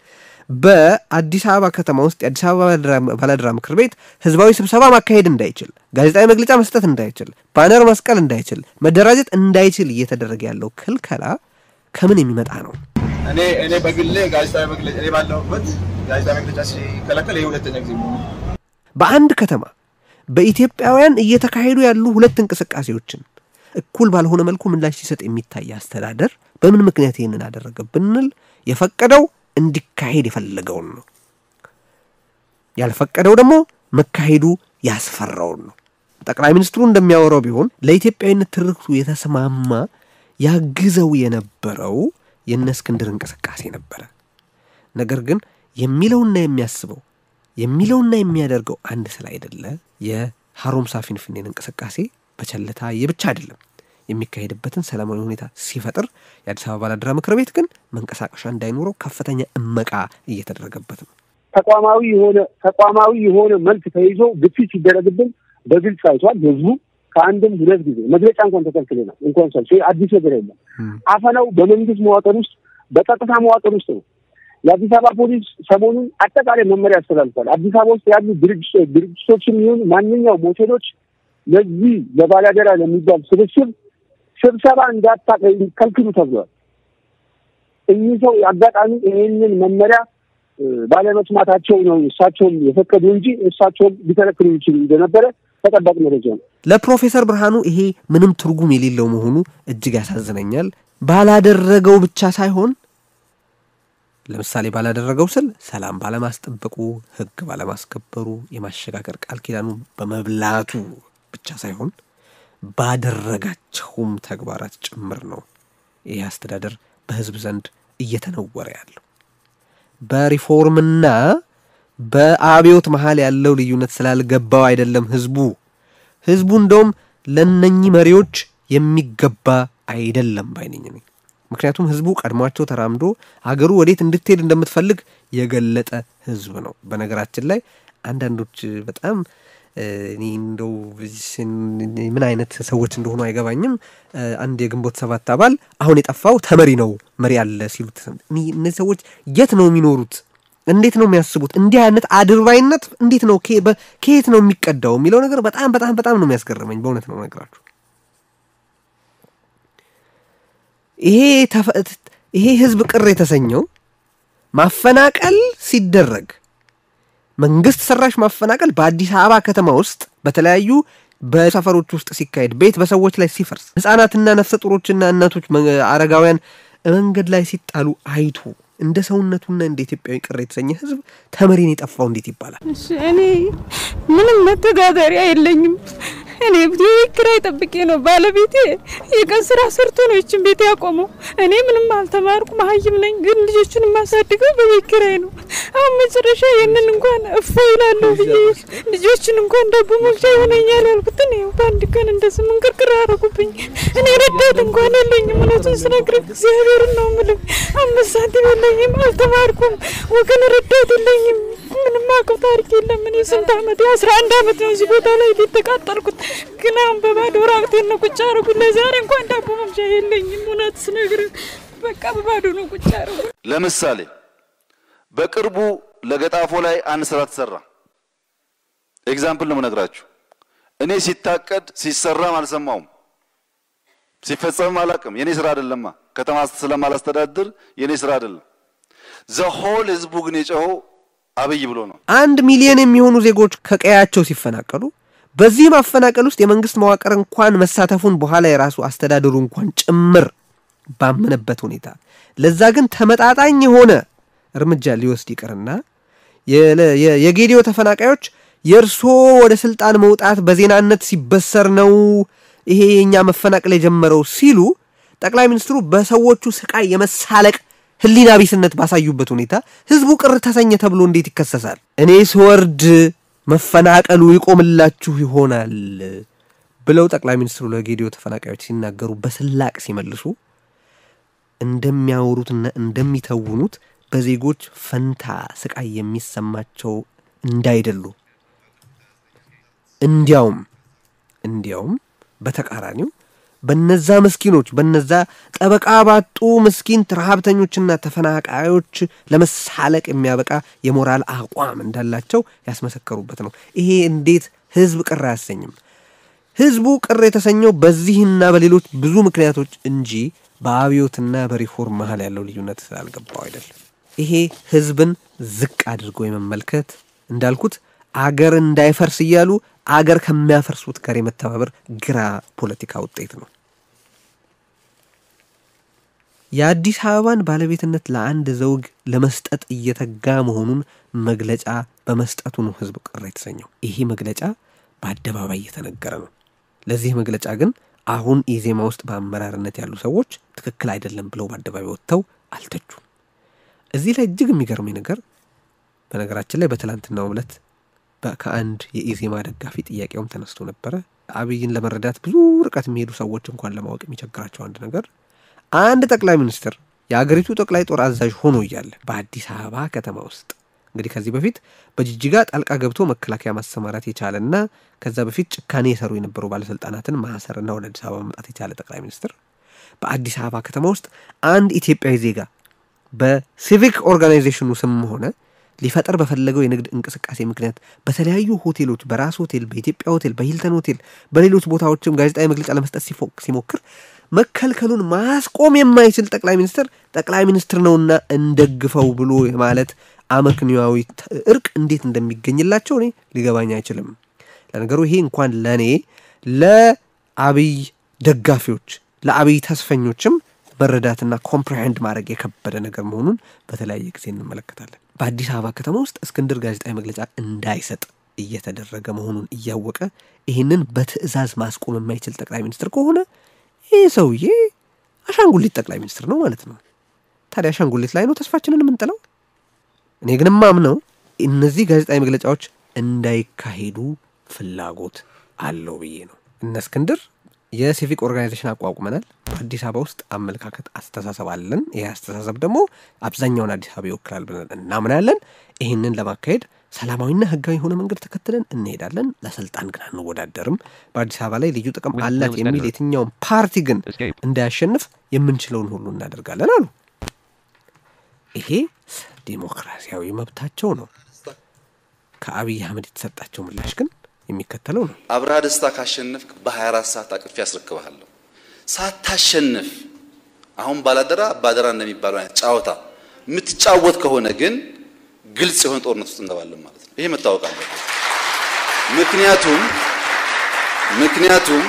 በአዲስ አበባ ከተማ ውስጥ የአዲስ አበባ ባላደራ ምክር ቤት ህዝባዊ ስብሰባ ማካሄድ እንዳይችል፣ ጋዜጣዊ መግለጫ መስጠት እንዳይችል፣ ባነር መስቀል እንዳይችል፣ መደራጀት እንዳይችል እየተደረገ ያለው ክልከላ ከምን የሚመጣ ነው? እኔ እኔ በግሌ ጋዜጣዊ መግለጫ እኔ ባለሁበት ጋዜጣዊ መግለጫ ሲከለከል ይህ ሁለተኛ ጊዜ ነው። በአንድ ከተማ በኢትዮጵያውያን እየተካሄዱ ያሉ ሁለት እንቅስቃሴዎችን እኩል ባልሆነ መልኩ ምላሽ ሲሰጥ የሚታይ አስተዳደር በምን ምክንያት ይህንን አደረገ ብንል የፈቀደው እንዲካሄድ የፈለገውን ነው። ያልፈቀደው ደግሞ መካሄዱ ያስፈራውን ነው። ጠቅላይ ሚኒስትሩ እንደሚያወራው ቢሆን ለኢትዮጵያዊነት ትርክቱ የተስማማ ያግዘው የነበረው የእነ እስክንድር እንቅስቃሴ ነበረ። ነገር ግን የሚለውና የሚያስበው የሚለውና የሚያደርገው አንድ ስላይደለ ሀሮምሳ ፊንፊኔን እንቅስቃሴ በቸልታ የብቻ አይደለም የሚካሄድበትን ሰላማዊ ሁኔታ ሲፈጥር የአዲስ አበባ ባላደራ ምክር ቤት ግን መንቀሳቀሻ እንዳይኖረው ከፍተኛ እመቃ እየተደረገበት ነው። ተቋማዊ የሆነ ተቋማዊ የሆነ መልክ ተይዞ ግፊት ሲደረግብን በግልጽ አይቷል። ህዝቡ ከአንድም ሁለት ጊዜ መግለጫ እንኳን ተከልክለናል። እንኳን ሰልፍ አዲስ ነገር የለም። አፈናው በመንግስት መዋቅር ውስጥ በጸጥታ መዋቅር ውስጥ ነው። የአዲስ አበባ ፖሊስ ሰሞኑን አጠቃላይ መመሪያ ያስተላልፏል። አዲስ አበባ ውስጥ ያሉ ድርጅቶችም ይሁን ማንኛውም ሆቴሎች ለዚህ ለባላደራ ለሚባል ስብስብ ስብሰባ እንዳታከልክሉ ተብሏል። እኚህ ሰው አጋጣሚ ይህንን መመሪያ ባለመስማታቸው ነው እሳቸውም የፈቀዱ እንጂ እሳቸውም ሊከለክሉ ይችሉ እንደነበረ ተጠባቂ መረጃ ነው። ለፕሮፌሰር ብርሃኑ ይሄ ምንም ትርጉም የሌለው መሆኑ እጅግ ያሳዝነኛል። ባላደረገው ብቻ ሳይሆን ለምሳሌ ባላደረገው ስል ሰላም ባለማስጠበቁ፣ ህግ ባለማስከበሩ፣ የማሸጋገር ቃል ኪዳኑ በመብላቱ ብቻ ሳይሆን ባደረጋቸውም ተግባራት ጭምር ነው ይህ አስተዳደር በህዝብ ዘንድ እየተነወረ ያለው። በሪፎርምና በአብዮት መሀል ያለው ልዩነት ስላልገባው አይደለም ህዝቡ ህዝቡ እንደውም ለነኚህ መሪዎች የሚገባ አይደለም ባይነኝ ነኝ። ምክንያቱም ህዝቡ ቀድሟቸው ተራምዶ ሀገሩ ወዴት እንድትሄድ እንደምትፈልግ የገለጠ ህዝብ ነው። በነገራችን ላይ አንዳንዶች በጣም እኔ እንደው ምን አይነት ሰዎች እንደሆኑ አይገባኝም። አንድ የግንቦት ሰባት አባል አሁን የጠፋው ተመሪ ነው መሪ አለ ሲሉት እነዚህ ሰዎች የት ነው የሚኖሩት? እንዴት ነው የሚያስቡት? እንዲህ አይነት አድርባይነት እንዴት ነው ከየት ነው የሚቀዳው የሚለው ነገር በጣም በጣም በጣም ነው የሚያስገርመኝ። በእውነት ነው ነገራችሁ። ይሄ ይሄ ህዝብ ቅር የተሰኘው ማፈናቀል ሲደረግ መንግስት ሰራሽ ማፈናቀል በአዲስ አበባ ከተማ ውስጥ በተለያዩ በሰፈሮች ውስጥ ሲካሄድ ቤት በሰዎች ላይ ሲፈርስ ህጻናትና ነፍሰ ጡሮችና እናቶች አረጋውያን መንገድ ላይ ሲጣሉ አይቶ እንደ ሰውነቱና እንደ ኢትዮጵያዊ ቅር የተሰኘ ህዝብ ተመሪን የጠፋው እንዴት ይባላል? እኔ ምንም መተዳደሪያ የለኝም። እኔ ቤት ኪራይ ጠብቄ ነው። ባለቤቴ የቀን ስራ ሰርቶ ነው ይችን ቤት ያቆመው። እኔ ምንም አልተማርኩ መሀይም ነኝ፣ ግን ልጆቹን የማሳድገው በቤት ኪራይ ነው። አሁን መጨረሻ ይህንን እንኳን እፎ ይላለሁ ብዬ ልጆችን እንኳን ዳቦ መግዣ ይሆነኛል ያልኩትን ይኸው በአንድ ቀን እንደዚህ ምንቅርቅር አደረጉብኝ። እኔ ረዳት እንኳን የለኝም። እውነቱን ስነግርህ እግዚአብሔርን ነው የምልህ። አምስት ሳንቲም የለኝም፣ አልተማርኩም፣ ወገን ረዳት የለኝም። ምንም አውቀው ታሪክ የለም። እኔ ስንት አመት አስራ አንድ አመት ነው እዚህ ቦታ ላይ የተቃጠልኩት፣ ግን አሁን በባዶ ራቁቴን ነው ቁጭ አደረጉት። ለዛሬ እንኳን ዳቦ መግዣ የለኝም። እውነት ስነግርህ በቃ በባዶ ነው ቁጭ አደረጉት። ለምሳሌ በቅርቡ ለገጣፎ ላይ አንድ ስራ ተሰራ። ኤግዛምፕል ነው የምነግራችሁ። እኔ ሲታቀድ ሲሰራም አልሰማውም፣ ሲፈጸምም አላውቅም። የኔ ስራ አይደለማ። ከተማ ስለማላስተዳድር የኔ ስራ አይደለም። ዘሆል ህዝቡ ግን የጮኸው አብይ ብሎ ነው። አንድ ሚሊዮን የሚሆኑ ዜጎች ከቀያቸው ሲፈናቀሉ በዚህ ማፈናቀል ውስጥ የመንግስት መዋቅር እንኳን መሳተፉን በኋላ የራሱ አስተዳደሩ እንኳን ጭምር ባመነበት ሁኔታ ለዛ ግን ተመጣጣኝ የሆነ እርምጃ ሊወስድ ይቅርና የጌዲዮ ተፈናቃዮች የእርሶ ወደ ስልጣን መውጣት በዜናነት ሲበሰር ነው ይሄ የእኛ መፈናቀል የጀመረው ሲሉ ጠቅላይ ሚኒስትሩ በሰዎቹ ስቃይ የመሳለቅ ህሊና ቢስነት ባሳዩበት ሁኔታ ህዝቡ ቅር ተሰኘ ተብሎ እንዴት ይከሰሳል? እኔ ስወርድ መፈናቀሉ ይቆምላችሁ ይሆናል ብለው ጠቅላይ ሚኒስትሩ ለጌዲዮ ተፈናቃዮች ሲናገሩ በስላቅ ሲመልሱ እንደሚያወሩትና እንደሚተውኑት በዜጎች ፈንታ ስቃይ የሚሰማቸው እንዳይደሉ እንዲያውም እንዲያውም በተቃራኒው በነዛ ምስኪኖች በነዛ ጠበቃ ባጡ ምስኪን ረሀብተኞችና ተፈናቃዮች ለመሳለቅ የሚያበቃ የሞራል አቋም እንዳላቸው ያስመሰከሩበት ነው። ይሄ እንዴት ህዝብ ቅር አያሰኝም? ህዝቡ ቅር የተሰኘው በዚህና በሌሎች ብዙ ምክንያቶች እንጂ በአብዮትና በሪፎርም መሀል ያለው ልዩነት ስላልገባው አይደለም። ይሄ ህዝብን ዝቅ አድርጎ የመመልከት እንዳልኩት አገር እንዳይፈርስ እያሉ አገር ከሚያፈርሱት ጋር የመተባበር ግራ ፖለቲካ ውጤት ነው። የአዲስ አበባን ባለቤትነት ለአንድ ዘውግ ለመስጠት እየተጋ መሆኑን መግለጫ በመስጠቱ ነው ህዝብ ቅር የተሰኘው። ይሄ መግለጫ በአደባባይ እየተነገረ ነው። ለዚህ መግለጫ ግን አሁን ኢዜማ ውስጥ በአመራርነት ያሉ ሰዎች ትክክል አይደለም ብለው በአደባባይ ወጥተው አልተቹም። እዚህ ላይ እጅግ የሚገርመኝ ነገር በነገራችን ላይ በትላንትናው ዕለት ከአንድ የኢዜማ ደጋፊ ጥያቄውም ተነስቶ ነበረ። አብይን ለመረዳት ብዙ ርቀት የሚሄዱ ሰዎች እንኳን ለማወቅ የሚቸግራቸው አንድ ነገር አንድ ጠቅላይ ሚኒስትር የአገሪቱ ጠቅላይ ጦር አዛዥ ሆኖ እያለ በአዲስ አበባ ከተማ ውስጥ እንግዲህ ከዚህ በፊት በጅጅጋ ጣልቃ ገብቶ መከላከያ ማሰማራት የቻለና ከዛ በፊት ጭካኔ የሰሩ የነበሩ ባለስልጣናትን ማሰርና ወደ አዲስ አበባ መምጣት የቻለ ጠቅላይ ሚኒስትር በአዲስ አበባ ከተማ ውስጥ አንድ ኢትዮጵያዊ ዜጋ በሲቪክ ኦርጋናይዜሽኑ ስም ሆነ ሊፈጠር በፈለገው የንግድ እንቅስቃሴ ምክንያት በተለያዩ ሆቴሎች፣ በራስ ሆቴል፣ በኢትዮጵያ ሆቴል፣ በሂልተን ሆቴል፣ በሌሎች ቦታዎችም ጋዜጣዊ መግለጫ ለመስጠት ሲሞክር መከልከሉን ማስቆም የማይችል ጠቅላይ ሚኒስትር ጠቅላይ ሚኒስትር ነውና እንደግፈው ብሎ ማለት አመክንያዊ እርቅ እንዴት እንደሚገኝላቸው እኔ ሊገባኝ አይችልም። ለነገሩ ይሄ እንኳን ለእኔ ለአብይ ደጋፊዎች ለአብይ ተስፈኞችም መረዳትና ኮምፕሬሄንድ ማድረግ የከበደ ነገር መሆኑን በተለያየ ጊዜ እንመለከታለን። በአዲስ አበባ ከተማ ውስጥ እስክንድር ጋዜጣዊ መግለጫ እንዳይሰጥ እየተደረገ መሆኑን እያወቀ ይህንን በትዕዛዝ ማስቆም የማይችል ጠቅላይ ሚኒስትር ከሆነ ይህ ሰውዬ አሻንጉሊት ጠቅላይ ሚኒስትር ነው ማለት ነው። ታዲያ አሻንጉሊት ላይ ነው ተስፋችንን የምንጥለው? እኔ ግን ማምነው እነዚህ ጋዜጣዊ መግለጫዎች እንዳይካሄዱ ፍላጎት አለው ብዬ ነው። እነ እስክንድር የሲቪክ ኦርጋናይዜሽን አቋቁመናል። በአዲስ አበባ ውስጥ አመለካከት፣ አስተሳሰብ አለን። ይህ አስተሳሰብ ደግሞ አብዛኛውን አዲስ አበባ ይወክላል ብለን እናምናለን። ይህንን ለማካሄድ ሰላማዊና ሕጋዊ የሆነ መንገድ ተከትለን እንሄዳለን። ለስልጣን ግን አንወዳደርም። በአዲስ አበባ ላይ ልዩ ጥቅም አላት የሚል የትኛውም ፓርቲ ግን እንዳያሸንፍ የምንችለውን ሁሉ እናደርጋለን አሉ። ይሄ ዲሞክራሲያዊ መብታቸው ነው። ከአብይ አህመድ የተሰጣቸው ምላሽ ግን የሚከተለው ነው። አብርሃ ደስታ ካሸነፍክ በ24 ሰዓት አቅፌ ያስረክብሃለሁ። ሳታሸንፍ አሁን ባላደራ ባደራ እንደሚባለው አይነት ጨዋታ የምትጫወት ከሆነ ግን ግልጽ የሆነ ጦርነት ውስጥ እንገባለን ማለት ነው። ይሄ መታወቅ አለበት። ምክንያቱም ምክንያቱም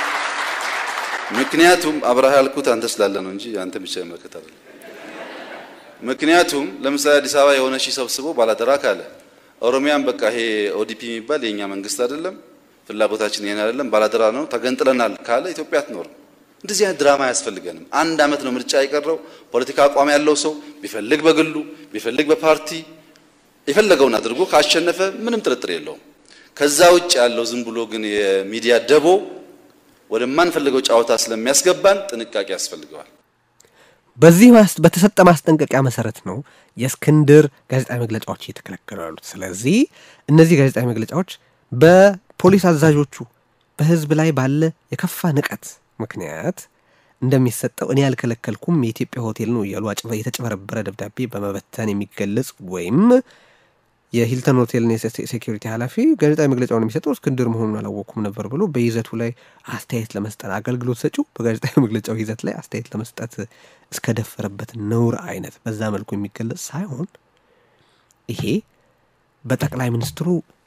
ምክንያቱም አብርሃ ያልኩት አንተ ስላለ ነው እንጂ አንተ ብቻ ይመለከት አይደለም። ምክንያቱም ለምሳሌ አዲስ አበባ የሆነ ሺህ ሰብስቦ ባላደራ ካለ ኦሮሚያን በቃ ይሄ ኦዲፒ የሚባል የኛ መንግስት አይደለም፣ ፍላጎታችን ይሄን አይደለም፣ ባላደራ ነው፣ ተገንጥለናል ካለ ኢትዮጵያ አትኖርም። እንደዚህ አይነት ድራማ አያስፈልገንም። አንድ አመት ነው ምርጫ የቀረው። ፖለቲካ አቋም ያለው ሰው ቢፈልግ በግሉ ቢፈልግ በፓርቲ የፈለገውን አድርጎ ካሸነፈ ምንም ጥርጥር የለውም። ከዛ ውጭ ያለው ዝም ብሎ ግን የሚዲያ ደቦ ወደማንፈልገው ጨዋታ ስለሚያስገባን ጥንቃቄ ያስፈልገዋል። በዚህ በተሰጠ ማስጠንቀቂያ መሰረት ነው የእስክንድር ጋዜጣዊ መግለጫዎች እየተከለከሉ ያሉት። ስለዚህ እነዚህ ጋዜጣዊ መግለጫዎች በፖሊስ አዛዦቹ በህዝብ ላይ ባለ የከፋ ንቀት ምክንያት እንደሚሰጠው እኔ ያልከለከልኩም የኢትዮጵያ ሆቴል ነው እያሉ የተጨበረበረ ደብዳቤ በመበተን የሚገለጽ ወይም የሂልተን ሆቴልን የሴኪሪቲ ኃላፊ ጋዜጣዊ መግለጫውን የሚሰጠው እስክንድር መሆኑን አላወቅኩም ነበር ብሎ በይዘቱ ላይ አስተያየት ለመስጠት አገልግሎት ሰጪው በጋዜጣዊ መግለጫው ይዘት ላይ አስተያየት ለመስጠት እስከደፈረበት ነውር አይነት በዛ መልኩ የሚገለጽ ሳይሆን ይሄ በጠቅላይ ሚኒስትሩ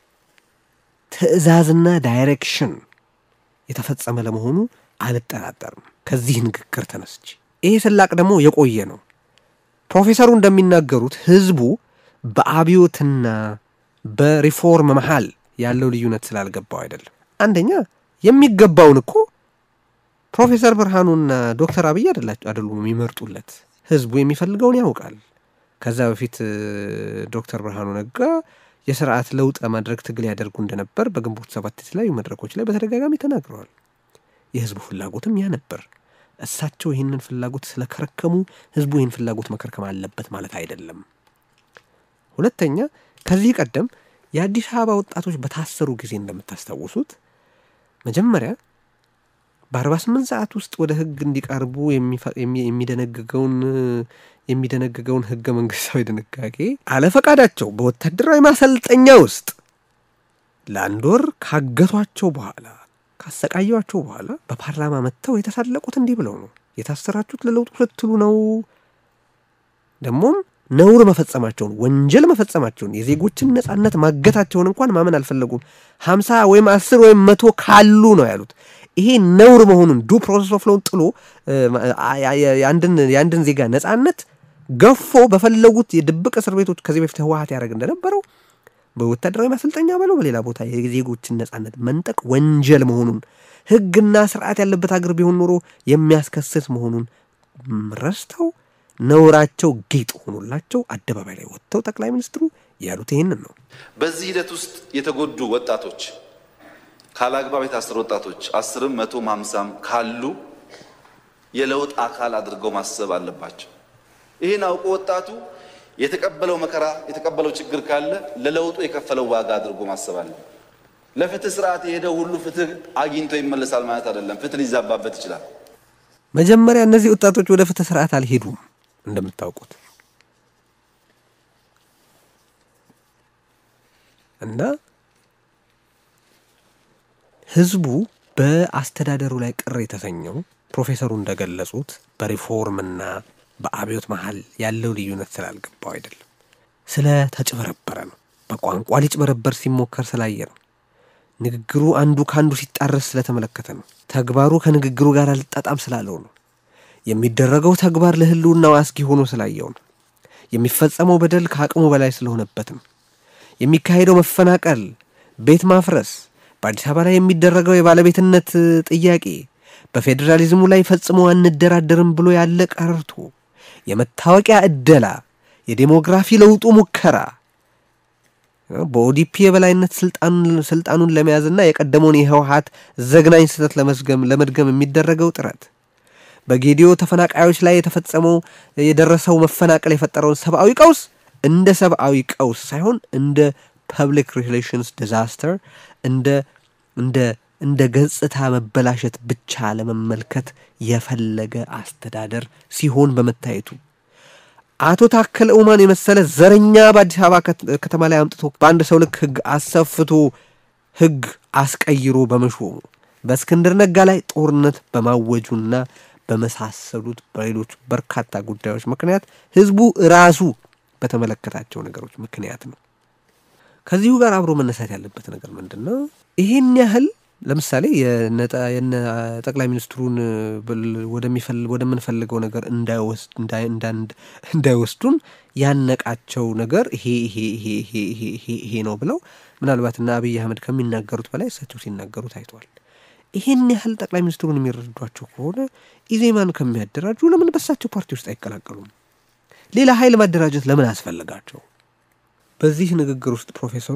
ትዕዛዝና ዳይሬክሽን የተፈጸመ ለመሆኑ አልጠራጠርም። ከዚህ ንግግር ተነስቼ ይሄ ስላቅ ደግሞ የቆየ ነው። ፕሮፌሰሩ እንደሚናገሩት ህዝቡ በአብዮትና በሪፎርም መሃል ያለው ልዩነት ስላልገባው አይደለም። አንደኛ የሚገባውን እኮ ፕሮፌሰር ብርሃኑና ዶክተር አብይ አይደላቸው አይደሉም የሚመርጡለት። ህዝቡ የሚፈልገውን ያውቃል። ከዛ በፊት ዶክተር ብርሃኑ ነጋ የስርዓት ለውጥ ለማድረግ ትግል ያደርጉ እንደነበር በግንቦት ሰባት የተለያዩ መድረኮች ላይ በተደጋጋሚ ተናግረዋል። የህዝቡ ፍላጎትም ያ ነበር። እሳቸው ይህንን ፍላጎት ስለከረከሙ ህዝቡ ይህን ፍላጎት መከርከም አለበት ማለት አይደለም። ሁለተኛ ከዚህ ቀደም የአዲስ አበባ ወጣቶች በታሰሩ ጊዜ እንደምታስታውሱት መጀመሪያ በ48 ሰዓት ውስጥ ወደ ህግ እንዲቀርቡ የሚደነግገውን የሚደነግገውን ህገ መንግስታዊ ድንጋጌ አለፈቃዳቸው በወታደራዊ ማሰልጠኛ ውስጥ ለአንድ ወር ካገቷቸው በኋላ ካሰቃየዋቸው በኋላ በፓርላማ መጥተው የተሳለቁት እንዲህ ብለው ነው። የታሰራችሁት ለለውጡ ስትሉ ነው። ደግሞም ነውር መፈጸማቸውን ወንጀል መፈጸማቸውን የዜጎችን ነጻነት ማገታቸውን እንኳን ማመን አልፈለጉም። ሀምሳ ወይም አስር ወይም መቶ ካሉ ነው ያሉት። ይሄ ነውር መሆኑን ዱ ፕሮሰስ ኦፍ ሎውን ጥሎ የአንድን ዜጋ ነጻነት ገፎ በፈለጉት የድብቅ እስር ቤቶች ከዚህ በፊት ህወሀት ያደረግ እንደነበረው በወታደራዊ ማሰልጠኛ በለው በሌላ ቦታ የዜጎችን ነጻነት መንጠቅ ወንጀል መሆኑን ህግና ስርዓት ያለበት ሀገር ቢሆን ኖሮ የሚያስከስስ መሆኑን ረስተው ነውራቸው ጌጥ ሆኖላቸው አደባባይ ላይ ወጥተው ጠቅላይ ሚኒስትሩ ያሉት ይህንን ነው። በዚህ ሂደት ውስጥ የተጎዱ ወጣቶች ካላግባብ የታሰሩ ወጣቶች አስርም መቶም ሃምሳም ካሉ የለውጥ አካል አድርገው ማሰብ አለባቸው። ይህን አውቆ ወጣቱ የተቀበለው መከራ የተቀበለው ችግር ካለ ለለውጡ የከፈለው ዋጋ አድርጎ ማሰብ አለ። ለፍትህ ስርዓት የሄደው ሁሉ ፍትህ አግኝቶ ይመለሳል ማለት አይደለም። ፍትህ ሊዛባበት ይችላል። መጀመሪያ እነዚህ ወጣቶች ወደ ፍትህ ስርዓት አልሄዱም። እንደምታውቁት እና ህዝቡ በአስተዳደሩ ላይ ቅር የተሰኘው ፕሮፌሰሩ እንደገለጹት በሪፎርምና በአብዮት መሀል ያለው ልዩነት ስላልገባው አይደለም፣ ስለ ተጭበረበረ ነው። በቋንቋ ሊጭበረበር ሲሞከር ስላየ ነው። ንግግሩ አንዱ ከአንዱ ሲጣረስ ስለተመለከተ ነው። ተግባሩ ከንግግሩ ጋር አልጣጣም ስላለው ነው። የሚደረገው ተግባር ለህልውናው አስጊ ሆኖ ስላየው ነው። የሚፈጸመው በደል ከአቅሙ በላይ ስለሆነበት ነው። የሚካሄደው መፈናቀል፣ ቤት ማፍረስ፣ በአዲስ አበባ ላይ የሚደረገው የባለቤትነት ጥያቄ በፌዴራሊዝሙ ላይ ፈጽሞ አንደራደርም ብሎ ያለ ቀርቶ የመታወቂያ እደላ፣ የዴሞግራፊ ለውጡ ሙከራ በኦዲፒ የበላይነት ስልጣኑን ለመያዝና የቀደመውን የህወሀት ዘግናኝ ስህተት ለመስገም ለመድገም የሚደረገው ጥረት በጌዲዮ ተፈናቃዮች ላይ የተፈጸመው የደረሰው መፈናቀል የፈጠረውን ሰብአዊ ቀውስ እንደ ሰብአዊ ቀውስ ሳይሆን እንደ ፐብሊክ ሪሌሽንስ ዲዛስተር እንደ እንደ እንደ ገጽታ መበላሸት ብቻ ለመመልከት የፈለገ አስተዳደር ሲሆን በመታየቱ አቶ ታከለ ኡማን የመሰለ ዘረኛ በአዲስ አበባ ከተማ ላይ አምጥቶ በአንድ ሰው ልክ ህግ አሰፍቶ ህግ አስቀይሮ በመሾሙ በእስክንድር ነጋ ላይ ጦርነት በማወጁና በመሳሰሉት በሌሎች በርካታ ጉዳዮች ምክንያት ህዝቡ ራሱ በተመለከታቸው ነገሮች ምክንያት ነው። ከዚሁ ጋር አብሮ መነሳት ያለበት ነገር ምንድን ነው? ይሄን ያህል ለምሳሌ የነ ጠቅላይ ሚኒስትሩን ወደምንፈልገው ነገር እንዳይወስዱን ያነቃቸው ነገር ይሄ ይሄ ይሄ ይሄ ይሄ ይሄ ነው ብለው ምናልባት እና አብይ አህመድ ከሚናገሩት በላይ እሳቸው ሲናገሩ ታይቷል። ይሄን ያህል ጠቅላይ ሚኒስትሩን የሚረዷቸው ከሆነ ኢዜማን ከሚያደራጁ ለምን በሳቸው ፓርቲ ውስጥ አይቀላቀሉም? ሌላ ኃይል ማደራጀት ለምን አስፈለጋቸው? በዚህ ንግግር ውስጥ ፕሮፌሰሩ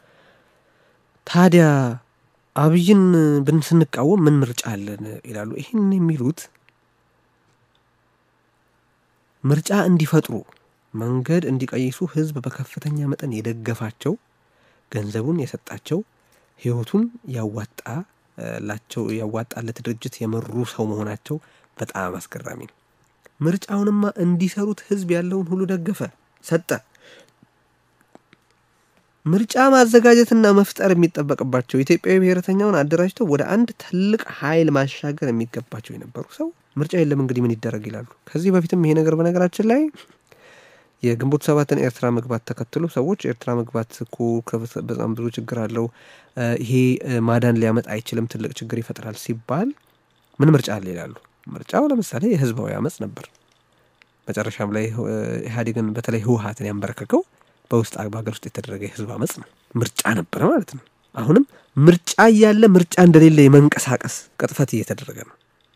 ታዲያ አብይን ብን ስንቃወም ምን ምርጫ አለን ይላሉ። ይህን የሚሉት ምርጫ እንዲፈጥሩ መንገድ እንዲቀይሱ ህዝብ በከፍተኛ መጠን የደገፋቸው ገንዘቡን የሰጣቸው ህይወቱን ያዋጣላቸው ያዋጣለት ድርጅት የመሩ ሰው መሆናቸው በጣም አስገራሚ ነው። ምርጫውንማ እንዲሰሩት ህዝብ ያለውን ሁሉ ደገፈ፣ ሰጠ። ምርጫ ማዘጋጀትና መፍጠር የሚጠበቅባቸው ኢትዮጵያዊ ብሔረተኛውን አደራጅተው ወደ አንድ ትልቅ ኃይል ማሻገር የሚገባቸው የነበሩ ሰው ምርጫ የለም እንግዲህ ምን ይደረግ ይላሉ። ከዚህ በፊትም ይሄ ነገር በነገራችን ላይ የግንቦት ሰባትን ኤርትራ መግባት ተከትሎ ሰዎች ኤርትራ መግባት እኮ በጣም ብዙ ችግር አለው፣ ይሄ ማዳን ሊያመጣ አይችልም፣ ትልቅ ችግር ይፈጥራል ሲባል ምን ምርጫ አለ ይላሉ። ምርጫው ለምሳሌ የህዝባዊ አመፅ ነበር። መጨረሻም ላይ ኢህአዴግን በተለይ ህወሀትን ያንበረከከው በውስጥ በሀገር ውስጥ የተደረገ የህዝብ አመፅ ነው። ምርጫ ነበረ ማለት ነው። አሁንም ምርጫ እያለ ምርጫ እንደሌለ የመንቀሳቀስ ቅጥፈት እየተደረገ ነው።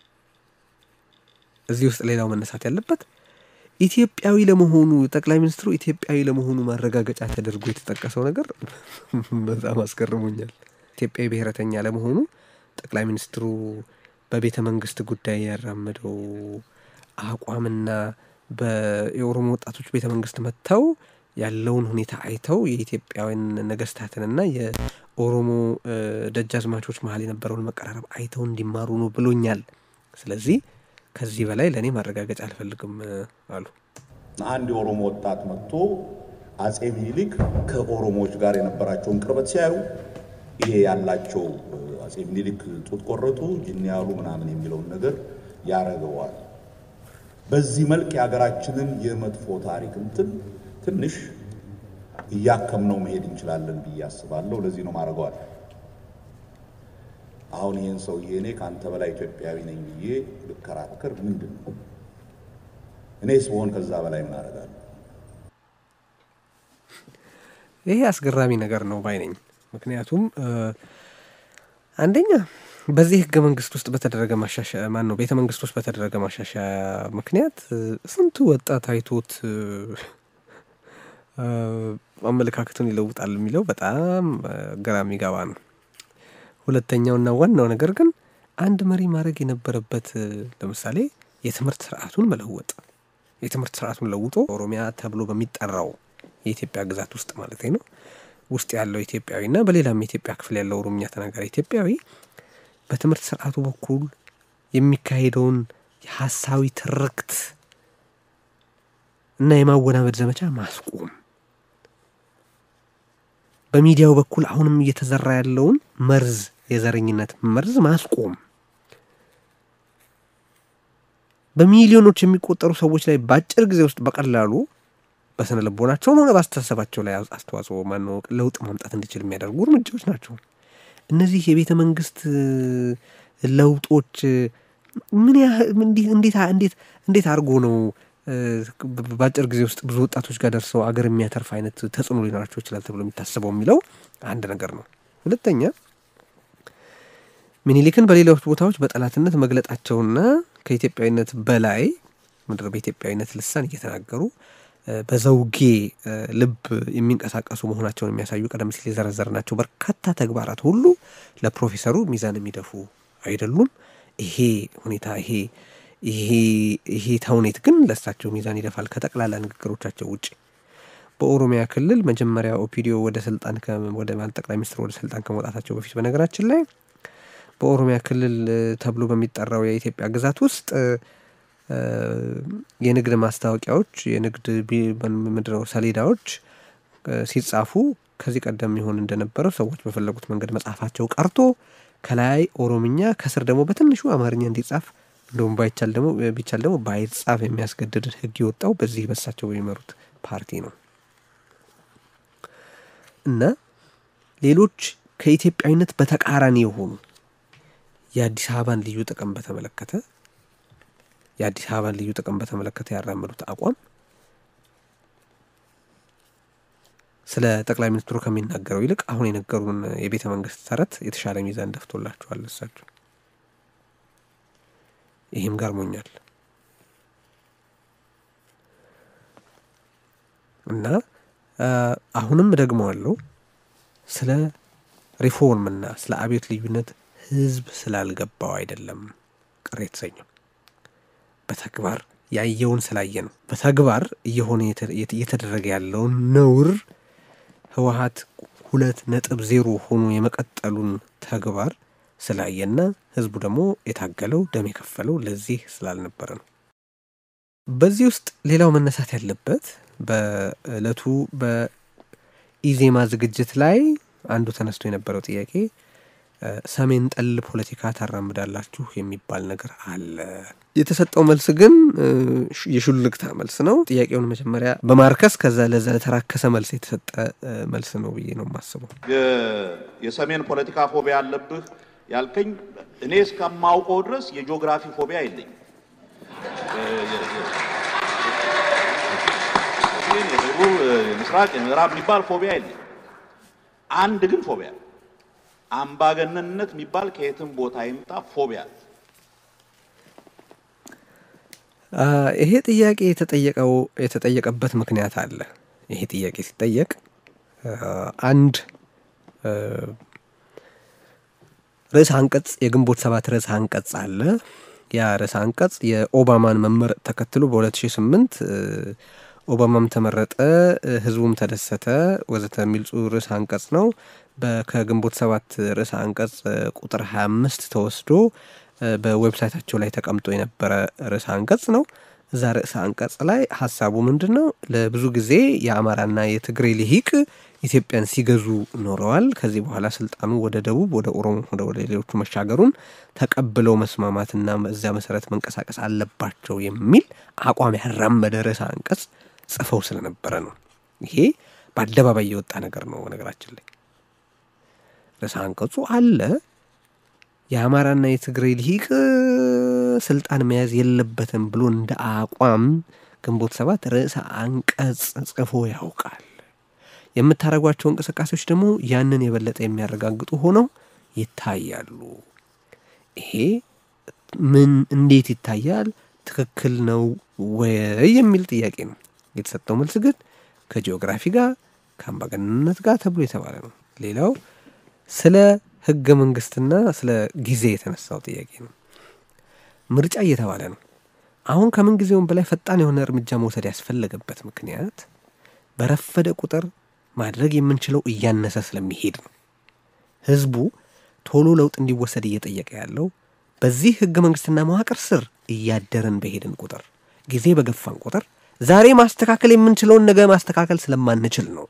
እዚህ ውስጥ ሌላው መነሳት ያለበት ኢትዮጵያዊ ለመሆኑ ጠቅላይ ሚኒስትሩ ኢትዮጵያዊ ለመሆኑ ማረጋገጫ ተደርጎ የተጠቀሰው ነገር በጣም አስገርሞኛል። ኢትዮጵያዊ ብሔረተኛ ለመሆኑ ጠቅላይ ሚኒስትሩ በቤተ መንግስት ጉዳይ ያራመደው አቋምና የኦሮሞ ወጣቶች ቤተ መንግስት መጥተው ያለውን ሁኔታ አይተው የኢትዮጵያውያን ነገስታትንና የኦሮሞ ደጃዝማቾች መሀል የነበረውን መቀራረብ አይተው እንዲማሩ ነው ብሎኛል። ስለዚህ ከዚህ በላይ ለእኔ ማረጋገጫ አልፈልግም አሉ። አንድ የኦሮሞ ወጣት መጥቶ አጼ ሚኒሊክ ከኦሮሞዎች ጋር የነበራቸውን ቅርበት ሲያዩ ይሄ ያላቸው አጼ ሚኒሊክ ጡት ቆረጡ፣ ጅኒ ያሉ ምናምን የሚለውን ነገር ያረገዋል። በዚህ መልክ የሀገራችንን የመጥፎ ታሪክ እንትን ትንሽ እያከምነው መሄድ እንችላለን ብዬ አስባለሁ። ለዚህ ነው ማድረገዋል። አሁን ይህን ሰውዬ እኔ ከአንተ በላይ ኢትዮጵያዊ ነኝ ብዬ ልከራከር ምንድን ነው? እኔ ስሆን ከዛ በላይ ምን አደርጋለሁ? ይሄ አስገራሚ ነገር ነው ባይ ነኝ። ምክንያቱም አንደኛ በዚህ ህገ መንግስት ውስጥ በተደረገ ማሻሻያ ማን ነው ቤተ መንግስት ውስጥ በተደረገ ማሻሻያ ምክንያት ስንቱ ወጣት አይቶት አመለካከቱን ይለውጣል የሚለው በጣም ግራ የሚገባ ነው። ሁለተኛውና ዋናው ነገር ግን አንድ መሪ ማድረግ የነበረበት ለምሳሌ የትምህርት ስርዓቱን መለወጥ የትምህርት ስርዓቱን ለውጦ ኦሮሚያ ተብሎ በሚጠራው የኢትዮጵያ ግዛት ውስጥ ማለት ነው ውስጥ ያለው ኢትዮጵያዊና በሌላም የኢትዮጵያ ክፍል ያለው ኦሮምኛ ተናጋሪ ኢትዮጵያዊ በትምህርት ስርዓቱ በኩል የሚካሄደውን የሀሳዊ ትርክት እና የማወናበድ ዘመቻ ማስቆም፣ በሚዲያው በኩል አሁንም እየተዘራ ያለውን መርዝ የዘረኝነት መርዝ ማስቆም፣ በሚሊዮኖች የሚቆጠሩ ሰዎች ላይ በአጭር ጊዜ ውስጥ በቀላሉ በስነ ልቦናቸውም ሆነ በአስተሳሰባቸው ላይ አስተዋጽኦ ማነው ለውጥ ማምጣት እንዲችል የሚያደርጉ እርምጃዎች ናቸው። እነዚህ የቤተ መንግስት ለውጦች ምን ያህል እንዴት እንዴት እንዴት አድርጎ ነው በአጭር ጊዜ ውስጥ ብዙ ወጣቶች ጋር ደርሰው አገር የሚያተርፍ አይነት ተጽዕኖ ሊኖራቸው ይችላል ተብሎ የሚታሰበው የሚለው አንድ ነገር ነው። ሁለተኛ ሚኒሊክን በሌሎች ቦታዎች በጠላትነት መግለጣቸውና ከኢትዮጵያዊነት በላይ ምድር በኢትዮጵያዊነት ልሳን እየተናገሩ በዘውጌ ልብ የሚንቀሳቀሱ መሆናቸውን የሚያሳዩ ቀደም ሲል የዘረዘርናቸው በርካታ ተግባራት ሁሉ ለፕሮፌሰሩ ሚዛን የሚደፉ አይደሉም። ይሄ ሁኔታ ይሄ ይሄ ይሄ ተውኔት ግን ለእሳቸው ሚዛን ይደፋል ከጠቅላላ ንግግሮቻቸው ውጭ። በኦሮሚያ ክልል መጀመሪያ ኦፒዲዮ ወደ ስልጣን ወደ ጠቅላይ ሚኒስትር ወደ ስልጣን ከመውጣታቸው በፊት በነገራችን ላይ በኦሮሚያ ክልል ተብሎ በሚጠራው የኢትዮጵያ ግዛት ውስጥ የንግድ ማስታወቂያዎች የንግድ ምንድነው ሰሌዳዎች ሲጻፉ ከዚህ ቀደም ይሆን እንደነበረው ሰዎች በፈለጉት መንገድ መጻፋቸው ቀርቶ ከላይ ኦሮምኛ ከስር ደግሞ በትንሹ አማርኛ እንዲጻፍ እንደውም ባይቻል ደግሞ ቢቻል ደግሞ ባይጻፍ የሚያስገድድ ሕግ የወጣው በዚህ በሳቸው በሚመሩት ፓርቲ ነው እና ሌሎች ከኢትዮጵያዊነት በተቃራኒ የሆኑ የአዲስ አበባን ልዩ ጥቅም በተመለከተ የአዲስ አበባን ልዩ ጥቅም በተመለከተ ያራመዱት አቋም ስለ ጠቅላይ ሚኒስትሩ ከሚናገረው ይልቅ አሁን የነገሩን የቤተ መንግስት ተረት የተሻለ ሚዛን ደፍቶላቸዋል እሳቸው። ይህም ገርሞኛል እና አሁንም ደግመዋለሁ ስለ ሪፎርምና ስለ አብዮት ልዩነት ህዝብ ስላልገባው አይደለም ቅር የተሰኘው በተግባር ያየውን ስላየ ነው። በተግባር እየሆነ እየተደረገ ያለውን ነውር ህወሀት ሁለት ነጥብ ዜሮ ሆኖ የመቀጠሉን ተግባር ስላየና ህዝቡ ደግሞ የታገለው ደም የከፈለው ለዚህ ስላልነበረ ነው። በዚህ ውስጥ ሌላው መነሳት ያለበት በእለቱ በኢዜማ ዝግጅት ላይ አንዱ ተነስቶ የነበረው ጥያቄ ሰሜን ጠል ፖለቲካ ታራምዳላችሁ የሚባል ነገር አለ። የተሰጠው መልስ ግን የሹልክታ መልስ ነው። ጥያቄውን መጀመሪያ በማርከስ ከዛ ለዛ ለተራከሰ መልስ የተሰጠ መልስ ነው ብዬ ነው የማስበው። የሰሜን ፖለቲካ ፎቢያ አለብህ ያልከኝ፣ እኔ እስከማውቀው ድረስ የጂኦግራፊ ፎቢያ የለኝም። የደቡብ የምስራቅ የምዕራብ የሚባል ፎቢያ የለኝም። አንድ ግን ፎቢያ አምባገነንነት የሚባል ከየትም ቦታ ይምጣ ፎቢያ ይሄ ጥያቄ የተጠየቀው የተጠየቀበት ምክንያት አለ። ይሄ ጥያቄ ሲጠየቅ አንድ ርዕስ አንቀጽ የግንቦት ሰባት ርዕስ አንቀጽ አለ። ያ ርዕስ አንቀጽ የኦባማን መመረጥ ተከትሎ በ2008 ኦባማም ተመረጠ፣ ህዝቡም ተደሰተ ወዘተ የሚል ርዕስ አንቀጽ ነው። ከግንቦት ሰባት ርዕስ አንቀጽ ቁጥር 25 ተወስዶ በዌብሳይታቸው ላይ ተቀምጦ የነበረ ርዕሰ አንቀጽ ነው። እዛ ርዕሰ አንቀጽ ላይ ሀሳቡ ምንድን ነው? ለብዙ ጊዜ የአማራና የትግሬ ልሂቅ ኢትዮጵያን ሲገዙ ኖረዋል። ከዚህ በኋላ ስልጣኑ ወደ ደቡብ፣ ወደ ኦሮሞ፣ ወደ ሌሎቹ መሻገሩን ተቀብለው መስማማትና እዚያ መሰረት መንቀሳቀስ አለባቸው የሚል አቋም ያራመደ ርዕሰ አንቀጽ ጽፈው ስለነበረ ነው። ይሄ በአደባባይ የወጣ ነገር ነው። በነገራችን ላይ ርዕሰ አንቀጹ አለ የአማራና የትግራይ ልሂቅ ስልጣን መያዝ የለበትም ብሎ እንደ አቋም ግንቦት ሰባት ርዕሰ አንቀጽ ጽፎ ያውቃል። የምታደርጓቸው እንቅስቃሴዎች ደግሞ ያንን የበለጠ የሚያረጋግጡ ሆነው ይታያሉ። ይሄ ምን እንዴት ይታያል? ትክክል ነው ወይ የሚል ጥያቄ ነው። የተሰጠው መልስ ግን ከጂኦግራፊ ጋር ከአምባገነንነት ጋር ተብሎ የተባለ ነው። ሌላው ስለ ህገ መንግስትና ስለ ጊዜ የተነሳው ጥያቄ ነው። ምርጫ እየተባለ ነው። አሁን ከምን ጊዜውም በላይ ፈጣን የሆነ እርምጃ መውሰድ ያስፈለገበት ምክንያት በረፈደ ቁጥር ማድረግ የምንችለው እያነሰ ስለሚሄድ ነው። ህዝቡ ቶሎ ለውጥ እንዲወሰድ እየጠየቀ ያለው በዚህ ህገ መንግስትና መዋቅር ስር እያደረን በሄድን ቁጥር ጊዜ በገፋን ቁጥር ዛሬ ማስተካከል የምንችለውን ነገ ማስተካከል ስለማንችል ነው።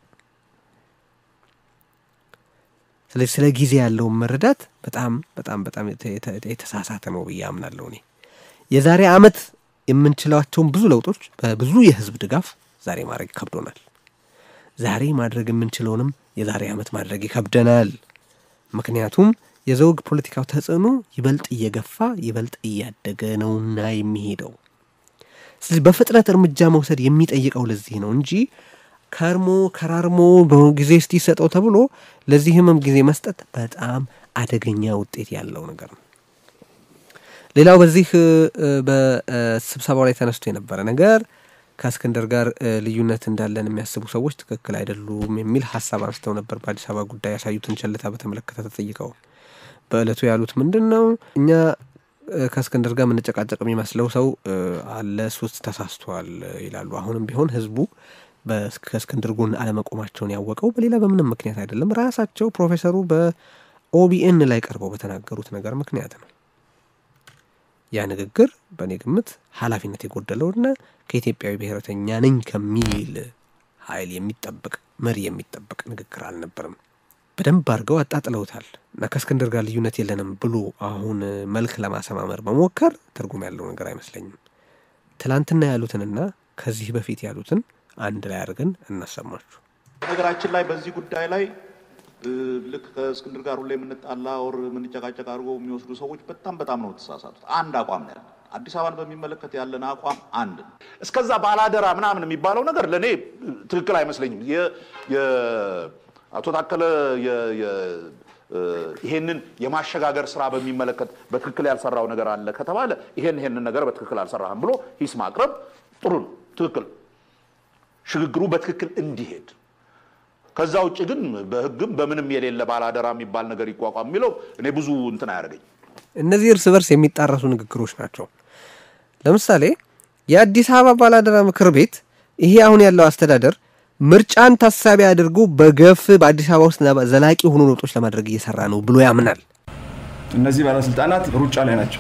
ስለዚህ ስለ ጊዜ ያለውን መረዳት በጣም በጣም በጣም የተሳሳተ ነው ብዬ አምናለሁ። እኔ የዛሬ ዓመት የምንችላቸውን ብዙ ለውጦች በብዙ የህዝብ ድጋፍ ዛሬ ማድረግ ይከብዶናል። ዛሬ ማድረግ የምንችለውንም የዛሬ ዓመት ማድረግ ይከብደናል። ምክንያቱም የዘውግ ፖለቲካው ተጽዕኖ ይበልጥ እየገፋ ይበልጥ እያደገ ነውና የሚሄደው። ስለዚህ በፍጥነት እርምጃ መውሰድ የሚጠይቀው ለዚህ ነው እንጂ ከርሞ ከራርሞ ጊዜ እስቲ ሰጠው ተብሎ ለዚህ ህመም ጊዜ መስጠት በጣም አደገኛ ውጤት ያለው ነገር ነው። ሌላው በዚህ በስብሰባው ላይ ተነስቶ የነበረ ነገር ከእስክንድር ጋር ልዩነት እንዳለን የሚያስቡ ሰዎች ትክክል አይደሉም የሚል ሀሳብ አንስተው ነበር። በአዲስ አበባ ጉዳይ ያሳዩትን ቸልታ በተመለከተ ተጠይቀው በእለቱ ያሉት ምንድን ነው? እኛ ከእስክንድር ጋር የምንጨቃጨቅ የሚመስለው ሰው አለ፣ ሶስት ተሳስቷል ይላሉ። አሁንም ቢሆን ህዝቡ ከእስክንድር ጎን አለመቆማቸውን ያወቀው በሌላ በምንም ምክንያት አይደለም። ራሳቸው ፕሮፌሰሩ በኦቢኤን ላይ ቀርበው በተናገሩት ነገር ምክንያት ነው። ያ ንግግር በእኔ ግምት ኃላፊነት የጎደለውና ከኢትዮጵያዊ ብሔረተኛ ነኝ ከሚል ኃይል የሚጠበቅ መሪ የሚጠበቅ ንግግር አልነበርም። በደንብ አድርገው አጣጥለውታል እና ከእስክንድር ጋር ልዩነት የለንም ብሎ አሁን መልክ ለማሰማመር መሞከር ትርጉም ያለው ነገር አይመስለኝም። ትላንትና ያሉትንና ከዚህ በፊት ያሉትን አንድ ላይ አድርገን እናሰማችሁ። ነገራችን ላይ በዚህ ጉዳይ ላይ ልክ ከእስክንድር ጋር ሁሌ የምንጣላ ወር የምንጨቃጨቅ አድርጎ የሚወስዱ ሰዎች በጣም በጣም ነው የተሳሳቱት። አንድ አቋም ነው ያለን። አዲስ አበባን በሚመለከት ያለን አቋም አንድ ነው። እስከዛ ባላደራ ምናምን የሚባለው ነገር ለእኔ ትክክል አይመስለኝም። አቶ ታከለ ይሄንን የማሸጋገር ስራ በሚመለከት በትክክል ያልሰራው ነገር አለ ከተባለ ይሄን ይሄንን ነገር በትክክል አልሰራህም ብሎ ሂስ ማቅረብ ጥሩ ነው፣ ትክክል ሽግግሩ በትክክል እንዲሄድ ከዛ ውጭ ግን በህግም በምንም የሌለ ባላደራ የሚባል ነገር ይቋቋም የሚለው እኔ ብዙ እንትን አያደርገኝ። እነዚህ እርስ በርስ የሚጣረሱ ንግግሮች ናቸው። ለምሳሌ የአዲስ አበባ ባላደራ ምክር ቤት ይሄ አሁን ያለው አስተዳደር ምርጫን ታሳቢ አድርጎ በገፍ በአዲስ አበባ ውስጥ ዘላቂ የሆኑ ለውጦች ለማድረግ እየሰራ ነው ብሎ ያምናል። እነዚህ ባለስልጣናት ሩጫ ላይ ናቸው።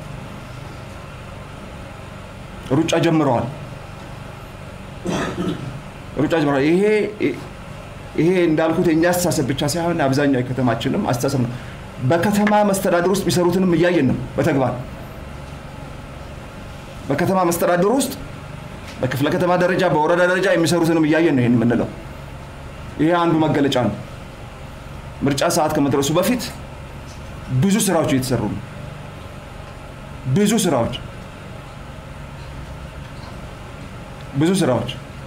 ሩጫ ጀምረዋል። ሩጫ ጀምረዋል። ይሄ ይሄ እንዳልኩት የእኛ አስተሳሰብ ብቻ ሳይሆን አብዛኛው የከተማችንም አስተሳሰብ ነው። በከተማ መስተዳድር ውስጥ የሚሰሩትንም እያየን ነው በተግባር በከተማ መስተዳድር ውስጥ በክፍለ ከተማ ደረጃ በወረዳ ደረጃ የሚሰሩትንም እያየን ነው ይህን የምንለው። ይሄ አንዱ መገለጫ ነው። ምርጫ ሰዓት ከመድረሱ በፊት ብዙ ስራዎች እየተሰሩ ነው። ብዙ ስራዎች ብዙ ስራዎች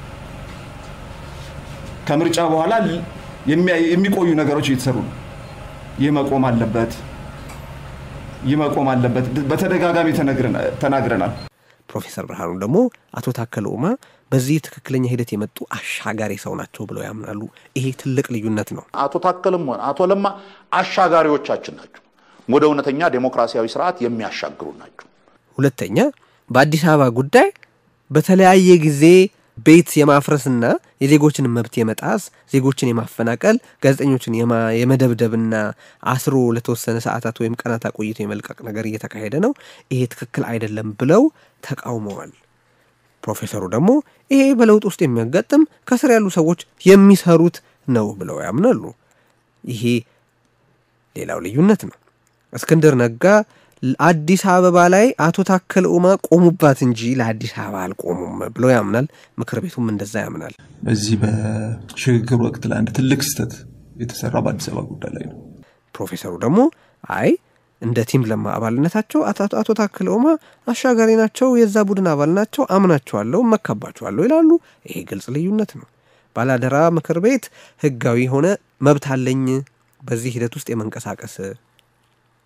ከምርጫ በኋላ የሚቆዩ ነገሮች እየተሰሩ ነው። ይህ መቆም አለበት፣ ይህ መቆም አለበት። በተደጋጋሚ ተናግረናል። ፕሮፌሰር ብርሃኑ ደግሞ አቶ ታከለ ኡማ በዚህ ትክክለኛ ሂደት የመጡ አሻጋሪ ሰው ናቸው ብለው ያምናሉ። ይሄ ትልቅ ልዩነት ነው። አቶ ታከልም ሆነ አቶ ለማ አሻጋሪዎቻችን ናቸው። ወደ እውነተኛ ዴሞክራሲያዊ ስርዓት የሚያሻግሩ ናቸው። ሁለተኛ በአዲስ አበባ ጉዳይ በተለያየ ጊዜ ቤት የማፍረስና የዜጎችን መብት የመጣስ ዜጎችን የማፈናቀል ጋዜጠኞችን የመደብደብና አስሮ ለተወሰነ ሰዓታት ወይም ቀናት አቆይቶ የመልቀቅ ነገር እየተካሄደ ነው። ይሄ ትክክል አይደለም ብለው ተቃውመዋል። ፕሮፌሰሩ ደግሞ ይሄ በለውጥ ውስጥ የሚያጋጥም ከስር ያሉ ሰዎች የሚሰሩት ነው ብለው ያምናሉ። ይሄ ሌላው ልዩነት ነው። እስክንድር ነጋ አዲስ አበባ ላይ አቶ ታከለ ኡማ ቆሙባት እንጂ ለአዲስ አበባ አልቆሙም ብሎ ያምናል። ምክር ቤቱም እንደዛ ያምናል። በዚህ በሽግግር ወቅት ላይ አንድ ትልቅ ስህተት የተሰራ በአዲስ አበባ ጉዳይ ላይ ነው። ፕሮፌሰሩ ደግሞ አይ እንደ ቲም ለማ አባልነታቸው አቶ ታከለ ኡማ አሻጋሪ ናቸው፣ የዛ ቡድን አባል ናቸው፣ አምናቸዋለሁ፣ መካባቸዋለሁ ይላሉ። ይሄ ግልጽ ልዩነት ነው። ባላደራ ምክር ቤት ህጋዊ ሆነ መብት አለኝ በዚህ ሂደት ውስጥ የመንቀሳቀስ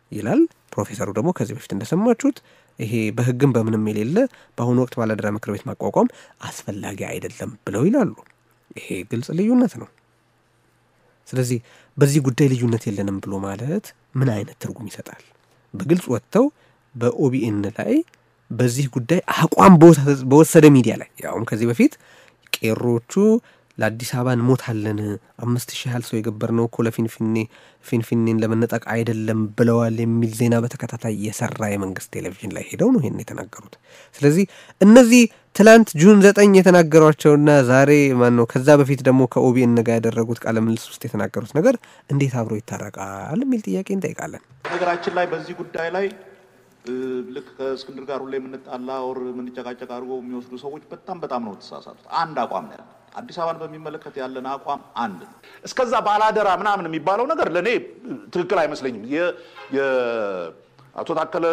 ይላል። ፕሮፌሰሩ ደግሞ ከዚህ በፊት እንደሰማችሁት ይሄ በሕግም በምንም የሌለ በአሁኑ ወቅት ባላደራ ምክር ቤት ማቋቋም አስፈላጊ አይደለም ብለው ይላሉ። ይሄ ግልጽ ልዩነት ነው። ስለዚህ በዚህ ጉዳይ ልዩነት የለንም ብሎ ማለት ምን አይነት ትርጉም ይሰጣል? በግልጽ ወጥተው በኦቢኤን ላይ በዚህ ጉዳይ አቋም በወሰደ ሚዲያ ላይ ያውም ከዚህ በፊት ቄሮቹ ለአዲስ አበባ እንሞታለን አምስት ሺህ ያህል ሰው የገበርነው እኮ ለፊንፊኔ ፊንፊኔን ለመነጠቅ አይደለም ብለዋል የሚል ዜና በተከታታይ የሰራ የመንግስት ቴሌቪዥን ላይ ሄደው ነው ይሄን የተናገሩት። ስለዚህ እነዚህ ትላንት ጁን ዘጠኝ የተናገሯቸውና ዛሬ ማን ነው ከዛ በፊት ደግሞ ከኦቢኤን ጋር ያደረጉት ቃለ ምልልስ ውስጥ የተናገሩት ነገር እንዴት አብሮ ይታረቃል የሚል ጥያቄ እንጠይቃለን። ነገራችን ላይ በዚህ ጉዳይ ላይ ልክ ከእስክንድር ጋር ሁሌ የምንጣላ ወር የምንጨቃጨቅ አድርጎ የሚወስዱ ሰዎች በጣም በጣም ነው የተሳሳቱት። አንድ አቋም ነው ያለን። አዲስ አበባን በሚመለከት ያለን አቋም አንድ ነው። እስከዛ ባላደራ ምናምን የሚባለው ነገር ለእኔ ትክክል አይመስለኝም። አቶ ታከለ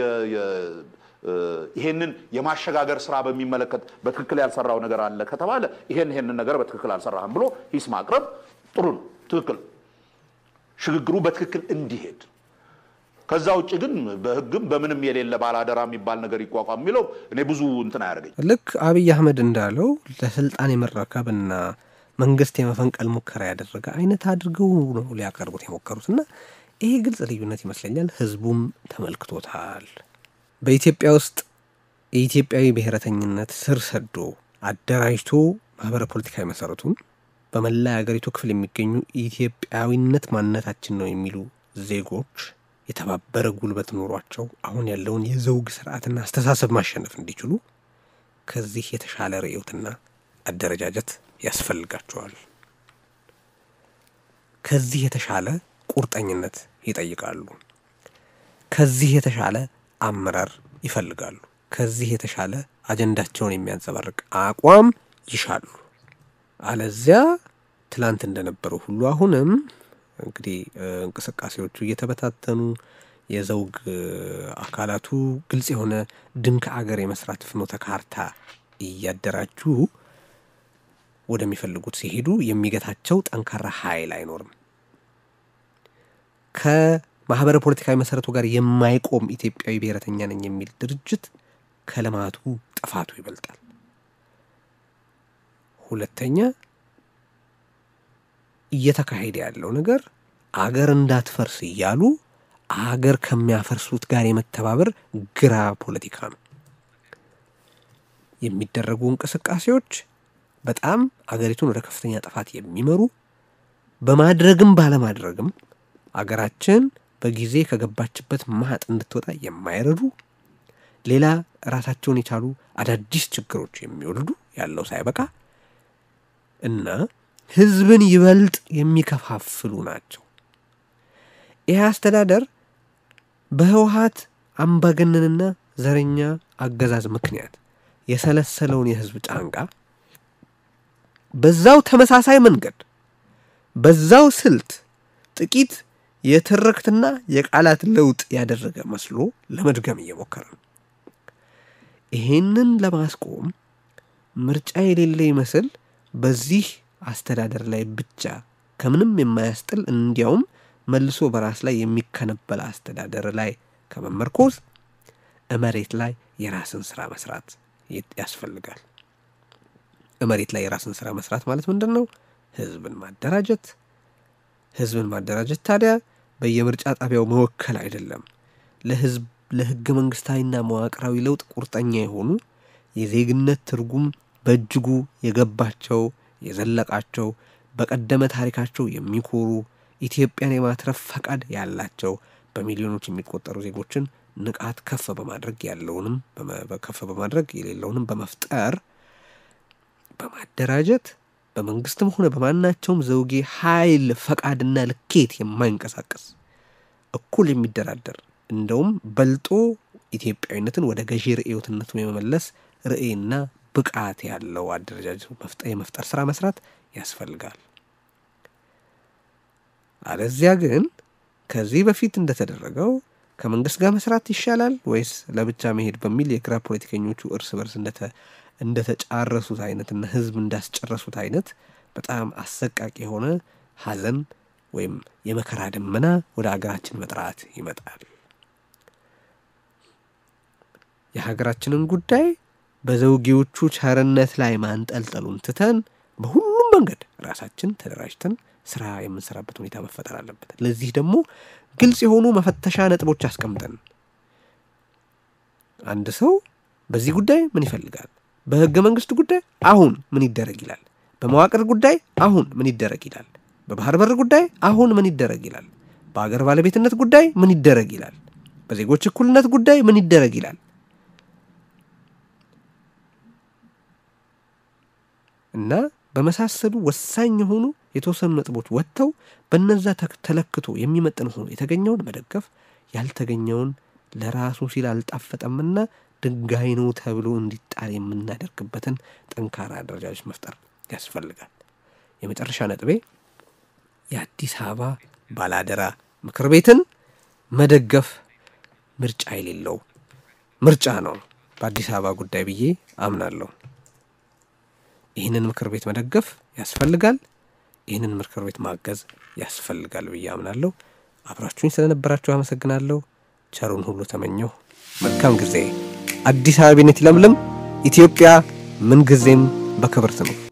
ይሄንን የማሸጋገር ስራ በሚመለከት በትክክል ያልሰራው ነገር አለ ከተባለ ይሄን ይሄንን ነገር በትክክል አልሰራህም ብሎ ሂስ ማቅረብ ጥሩ ነው፣ ትክክል ሽግግሩ በትክክል እንዲሄድ ከዛ ውጭ ግን በህግም በምንም የሌለ ባላደራ የሚባል ነገር ይቋቋም የሚለው እኔ ብዙ እንትን አያደርገኝ። ልክ አብይ አህመድ እንዳለው ለስልጣን የመረከብና መንግስት የመፈንቀል ሙከራ ያደረገ አይነት አድርገው ነው ሊያቀርቡት የሞከሩት እና ይሄ ግልጽ ልዩነት ይመስለኛል። ህዝቡም ተመልክቶታል። በኢትዮጵያ ውስጥ የኢትዮጵያዊ ብሔረተኝነት ስር ሰዶ አደራጅቶ ማህበረ ፖለቲካዊ መሰረቱን በመላ የሀገሪቱ ክፍል የሚገኙ ኢትዮጵያዊነት ማንነታችን ነው የሚሉ ዜጎች የተባበረ ጉልበት ኖሯቸው አሁን ያለውን የዘውግ ስርዓትና አስተሳሰብ ማሸነፍ እንዲችሉ ከዚህ የተሻለ ርዕዮትና አደረጃጀት ያስፈልጋቸዋል። ከዚህ የተሻለ ቁርጠኝነት ይጠይቃሉ። ከዚህ የተሻለ አመራር ይፈልጋሉ። ከዚህ የተሻለ አጀንዳቸውን የሚያንጸባርቅ አቋም ይሻሉ። አለዚያ ትላንት እንደነበረው ሁሉ አሁንም እንግዲህ እንቅስቃሴዎቹ እየተበታተኑ የዘውግ አካላቱ ግልጽ የሆነ ድንክ አገር የመስራት ፍኖተ ካርታ እያደራጁ ወደሚፈልጉት ሲሄዱ የሚገታቸው ጠንካራ ኃይል አይኖርም። ከማህበረ ፖለቲካዊ መሰረቱ ጋር የማይቆም ኢትዮጵያዊ ብሔረተኛ ነኝ የሚል ድርጅት ከልማቱ ጥፋቱ ይበልጣል። ሁለተኛ እየተካሄደ ያለው ነገር አገር እንዳትፈርስ እያሉ አገር ከሚያፈርሱት ጋር የመተባበር ግራ ፖለቲካ ነው። የሚደረጉ እንቅስቃሴዎች በጣም አገሪቱን ወደ ከፍተኛ ጥፋት የሚመሩ በማድረግም ባለማድረግም አገራችን በጊዜ ከገባችበት ማጥ እንድትወጣ የማይረዱ ሌላ ራሳቸውን የቻሉ አዳዲስ ችግሮች የሚወልዱ ያለው ሳይበቃ እና ህዝብን ይበልጥ የሚከፋፍሉ ናቸው። ይህ አስተዳደር በህወሀት አምባገነንና ዘረኛ አገዛዝ ምክንያት የሰለሰለውን የህዝብ ጫንቃ በዛው ተመሳሳይ መንገድ በዛው ስልት ጥቂት የትርክትና የቃላት ለውጥ ያደረገ መስሎ ለመድገም እየሞከረ ነው። ይሄንን ለማስቆም ምርጫ የሌለ ይመስል በዚህ አስተዳደር ላይ ብቻ ከምንም የማያስጥል እንዲያውም መልሶ በራስ ላይ የሚከነበል አስተዳደር ላይ ከመመርኮዝ መሬት ላይ የራስን ስራ መስራት ያስፈልጋል። መሬት ላይ የራስን ስራ መስራት ማለት ምንድን ነው? ህዝብን ማደራጀት። ህዝብን ማደራጀት ታዲያ በየምርጫ ጣቢያው መወከል አይደለም። ለህዝብ ለህገ መንግስታዊና መዋቅራዊ ለውጥ ቁርጠኛ የሆኑ የዜግነት ትርጉም በእጅጉ የገባቸው የዘለቃቸው በቀደመ ታሪካቸው የሚኮሩ ኢትዮጵያን የማትረፍ ፈቃድ ያላቸው በሚሊዮኖች የሚቆጠሩ ዜጎችን ንቃት ከፍ በማድረግ ያለውንም ከፍ በማድረግ የሌለውንም በመፍጠር በማደራጀት በመንግስትም ሆነ በማናቸውም ዘውጌ ኃይል ፈቃድና ልኬት የማይንቀሳቀስ እኩል የሚደራደር እንደውም በልጦ ኢትዮጵያዊነትን ወደ ገዢ ርዕዮትነቱ የመመለስ ርዕይና ብቃት ያለው አደረጃጀት የመፍጠር ስራ መስራት ያስፈልጋል። አለዚያ ግን ከዚህ በፊት እንደተደረገው ከመንግስት ጋር መስራት ይሻላል ወይስ ለብቻ መሄድ በሚል የግራ ፖለቲከኞቹ እርስ በርስ እንደተጫረሱት አይነትና ህዝብ እንዳስጨረሱት አይነት በጣም አሰቃቂ የሆነ ሀዘን ወይም የመከራ ደመና ወደ አገራችን መጥራት ይመጣል። የሀገራችንን ጉዳይ በዘውጌዎቹ ቸርነት ላይ ማንጠልጠሉን ትተን በሁሉም መንገድ ራሳችን ተደራጅተን ስራ የምንሰራበት ሁኔታ መፈጠር አለበት። ለዚህ ደግሞ ግልጽ የሆኑ መፈተሻ ነጥቦች አስቀምጠን አንድ ሰው በዚህ ጉዳይ ምን ይፈልጋል፣ በህገ መንግስት ጉዳይ አሁን ምን ይደረግ ይላል፣ በመዋቅር ጉዳይ አሁን ምን ይደረግ ይላል፣ በባህር በር ጉዳይ አሁን ምን ይደረግ ይላል፣ በአገር ባለቤትነት ጉዳይ ምን ይደረግ ይላል፣ በዜጎች እኩልነት ጉዳይ ምን ይደረግ ይላል እና በመሳሰሉ ወሳኝ የሆኑ የተወሰኑ ነጥቦች ወጥተው በነዛ ተለክቶ የሚመጥን ሆኖ የተገኘውን መደገፍ ያልተገኘውን ለራሱ ሲል አልጣፈጠምና ድንጋይ ነው ተብሎ እንዲጣል የምናደርግበትን ጠንካራ አደረጃጆች መፍጠር ያስፈልጋል። የመጨረሻ ነጥቤ የአዲስ አበባ ባላደራ ምክር ቤትን መደገፍ ምርጫ የሌለው ምርጫ ነው በአዲስ አበባ ጉዳይ ብዬ አምናለሁ። ይህንን ምክር ቤት መደገፍ ያስፈልጋል። ይህንን ምክር ቤት ማገዝ ያስፈልጋል ብዬ አምናለሁ። አብራችሁኝ ስለነበራችሁ አመሰግናለሁ። ቸሩን ሁሉ ተመኘሁ። መልካም ጊዜ። አዲስ አበቤነት ይለምልም። ኢትዮጵያ ምንጊዜም በክብር ትኑር።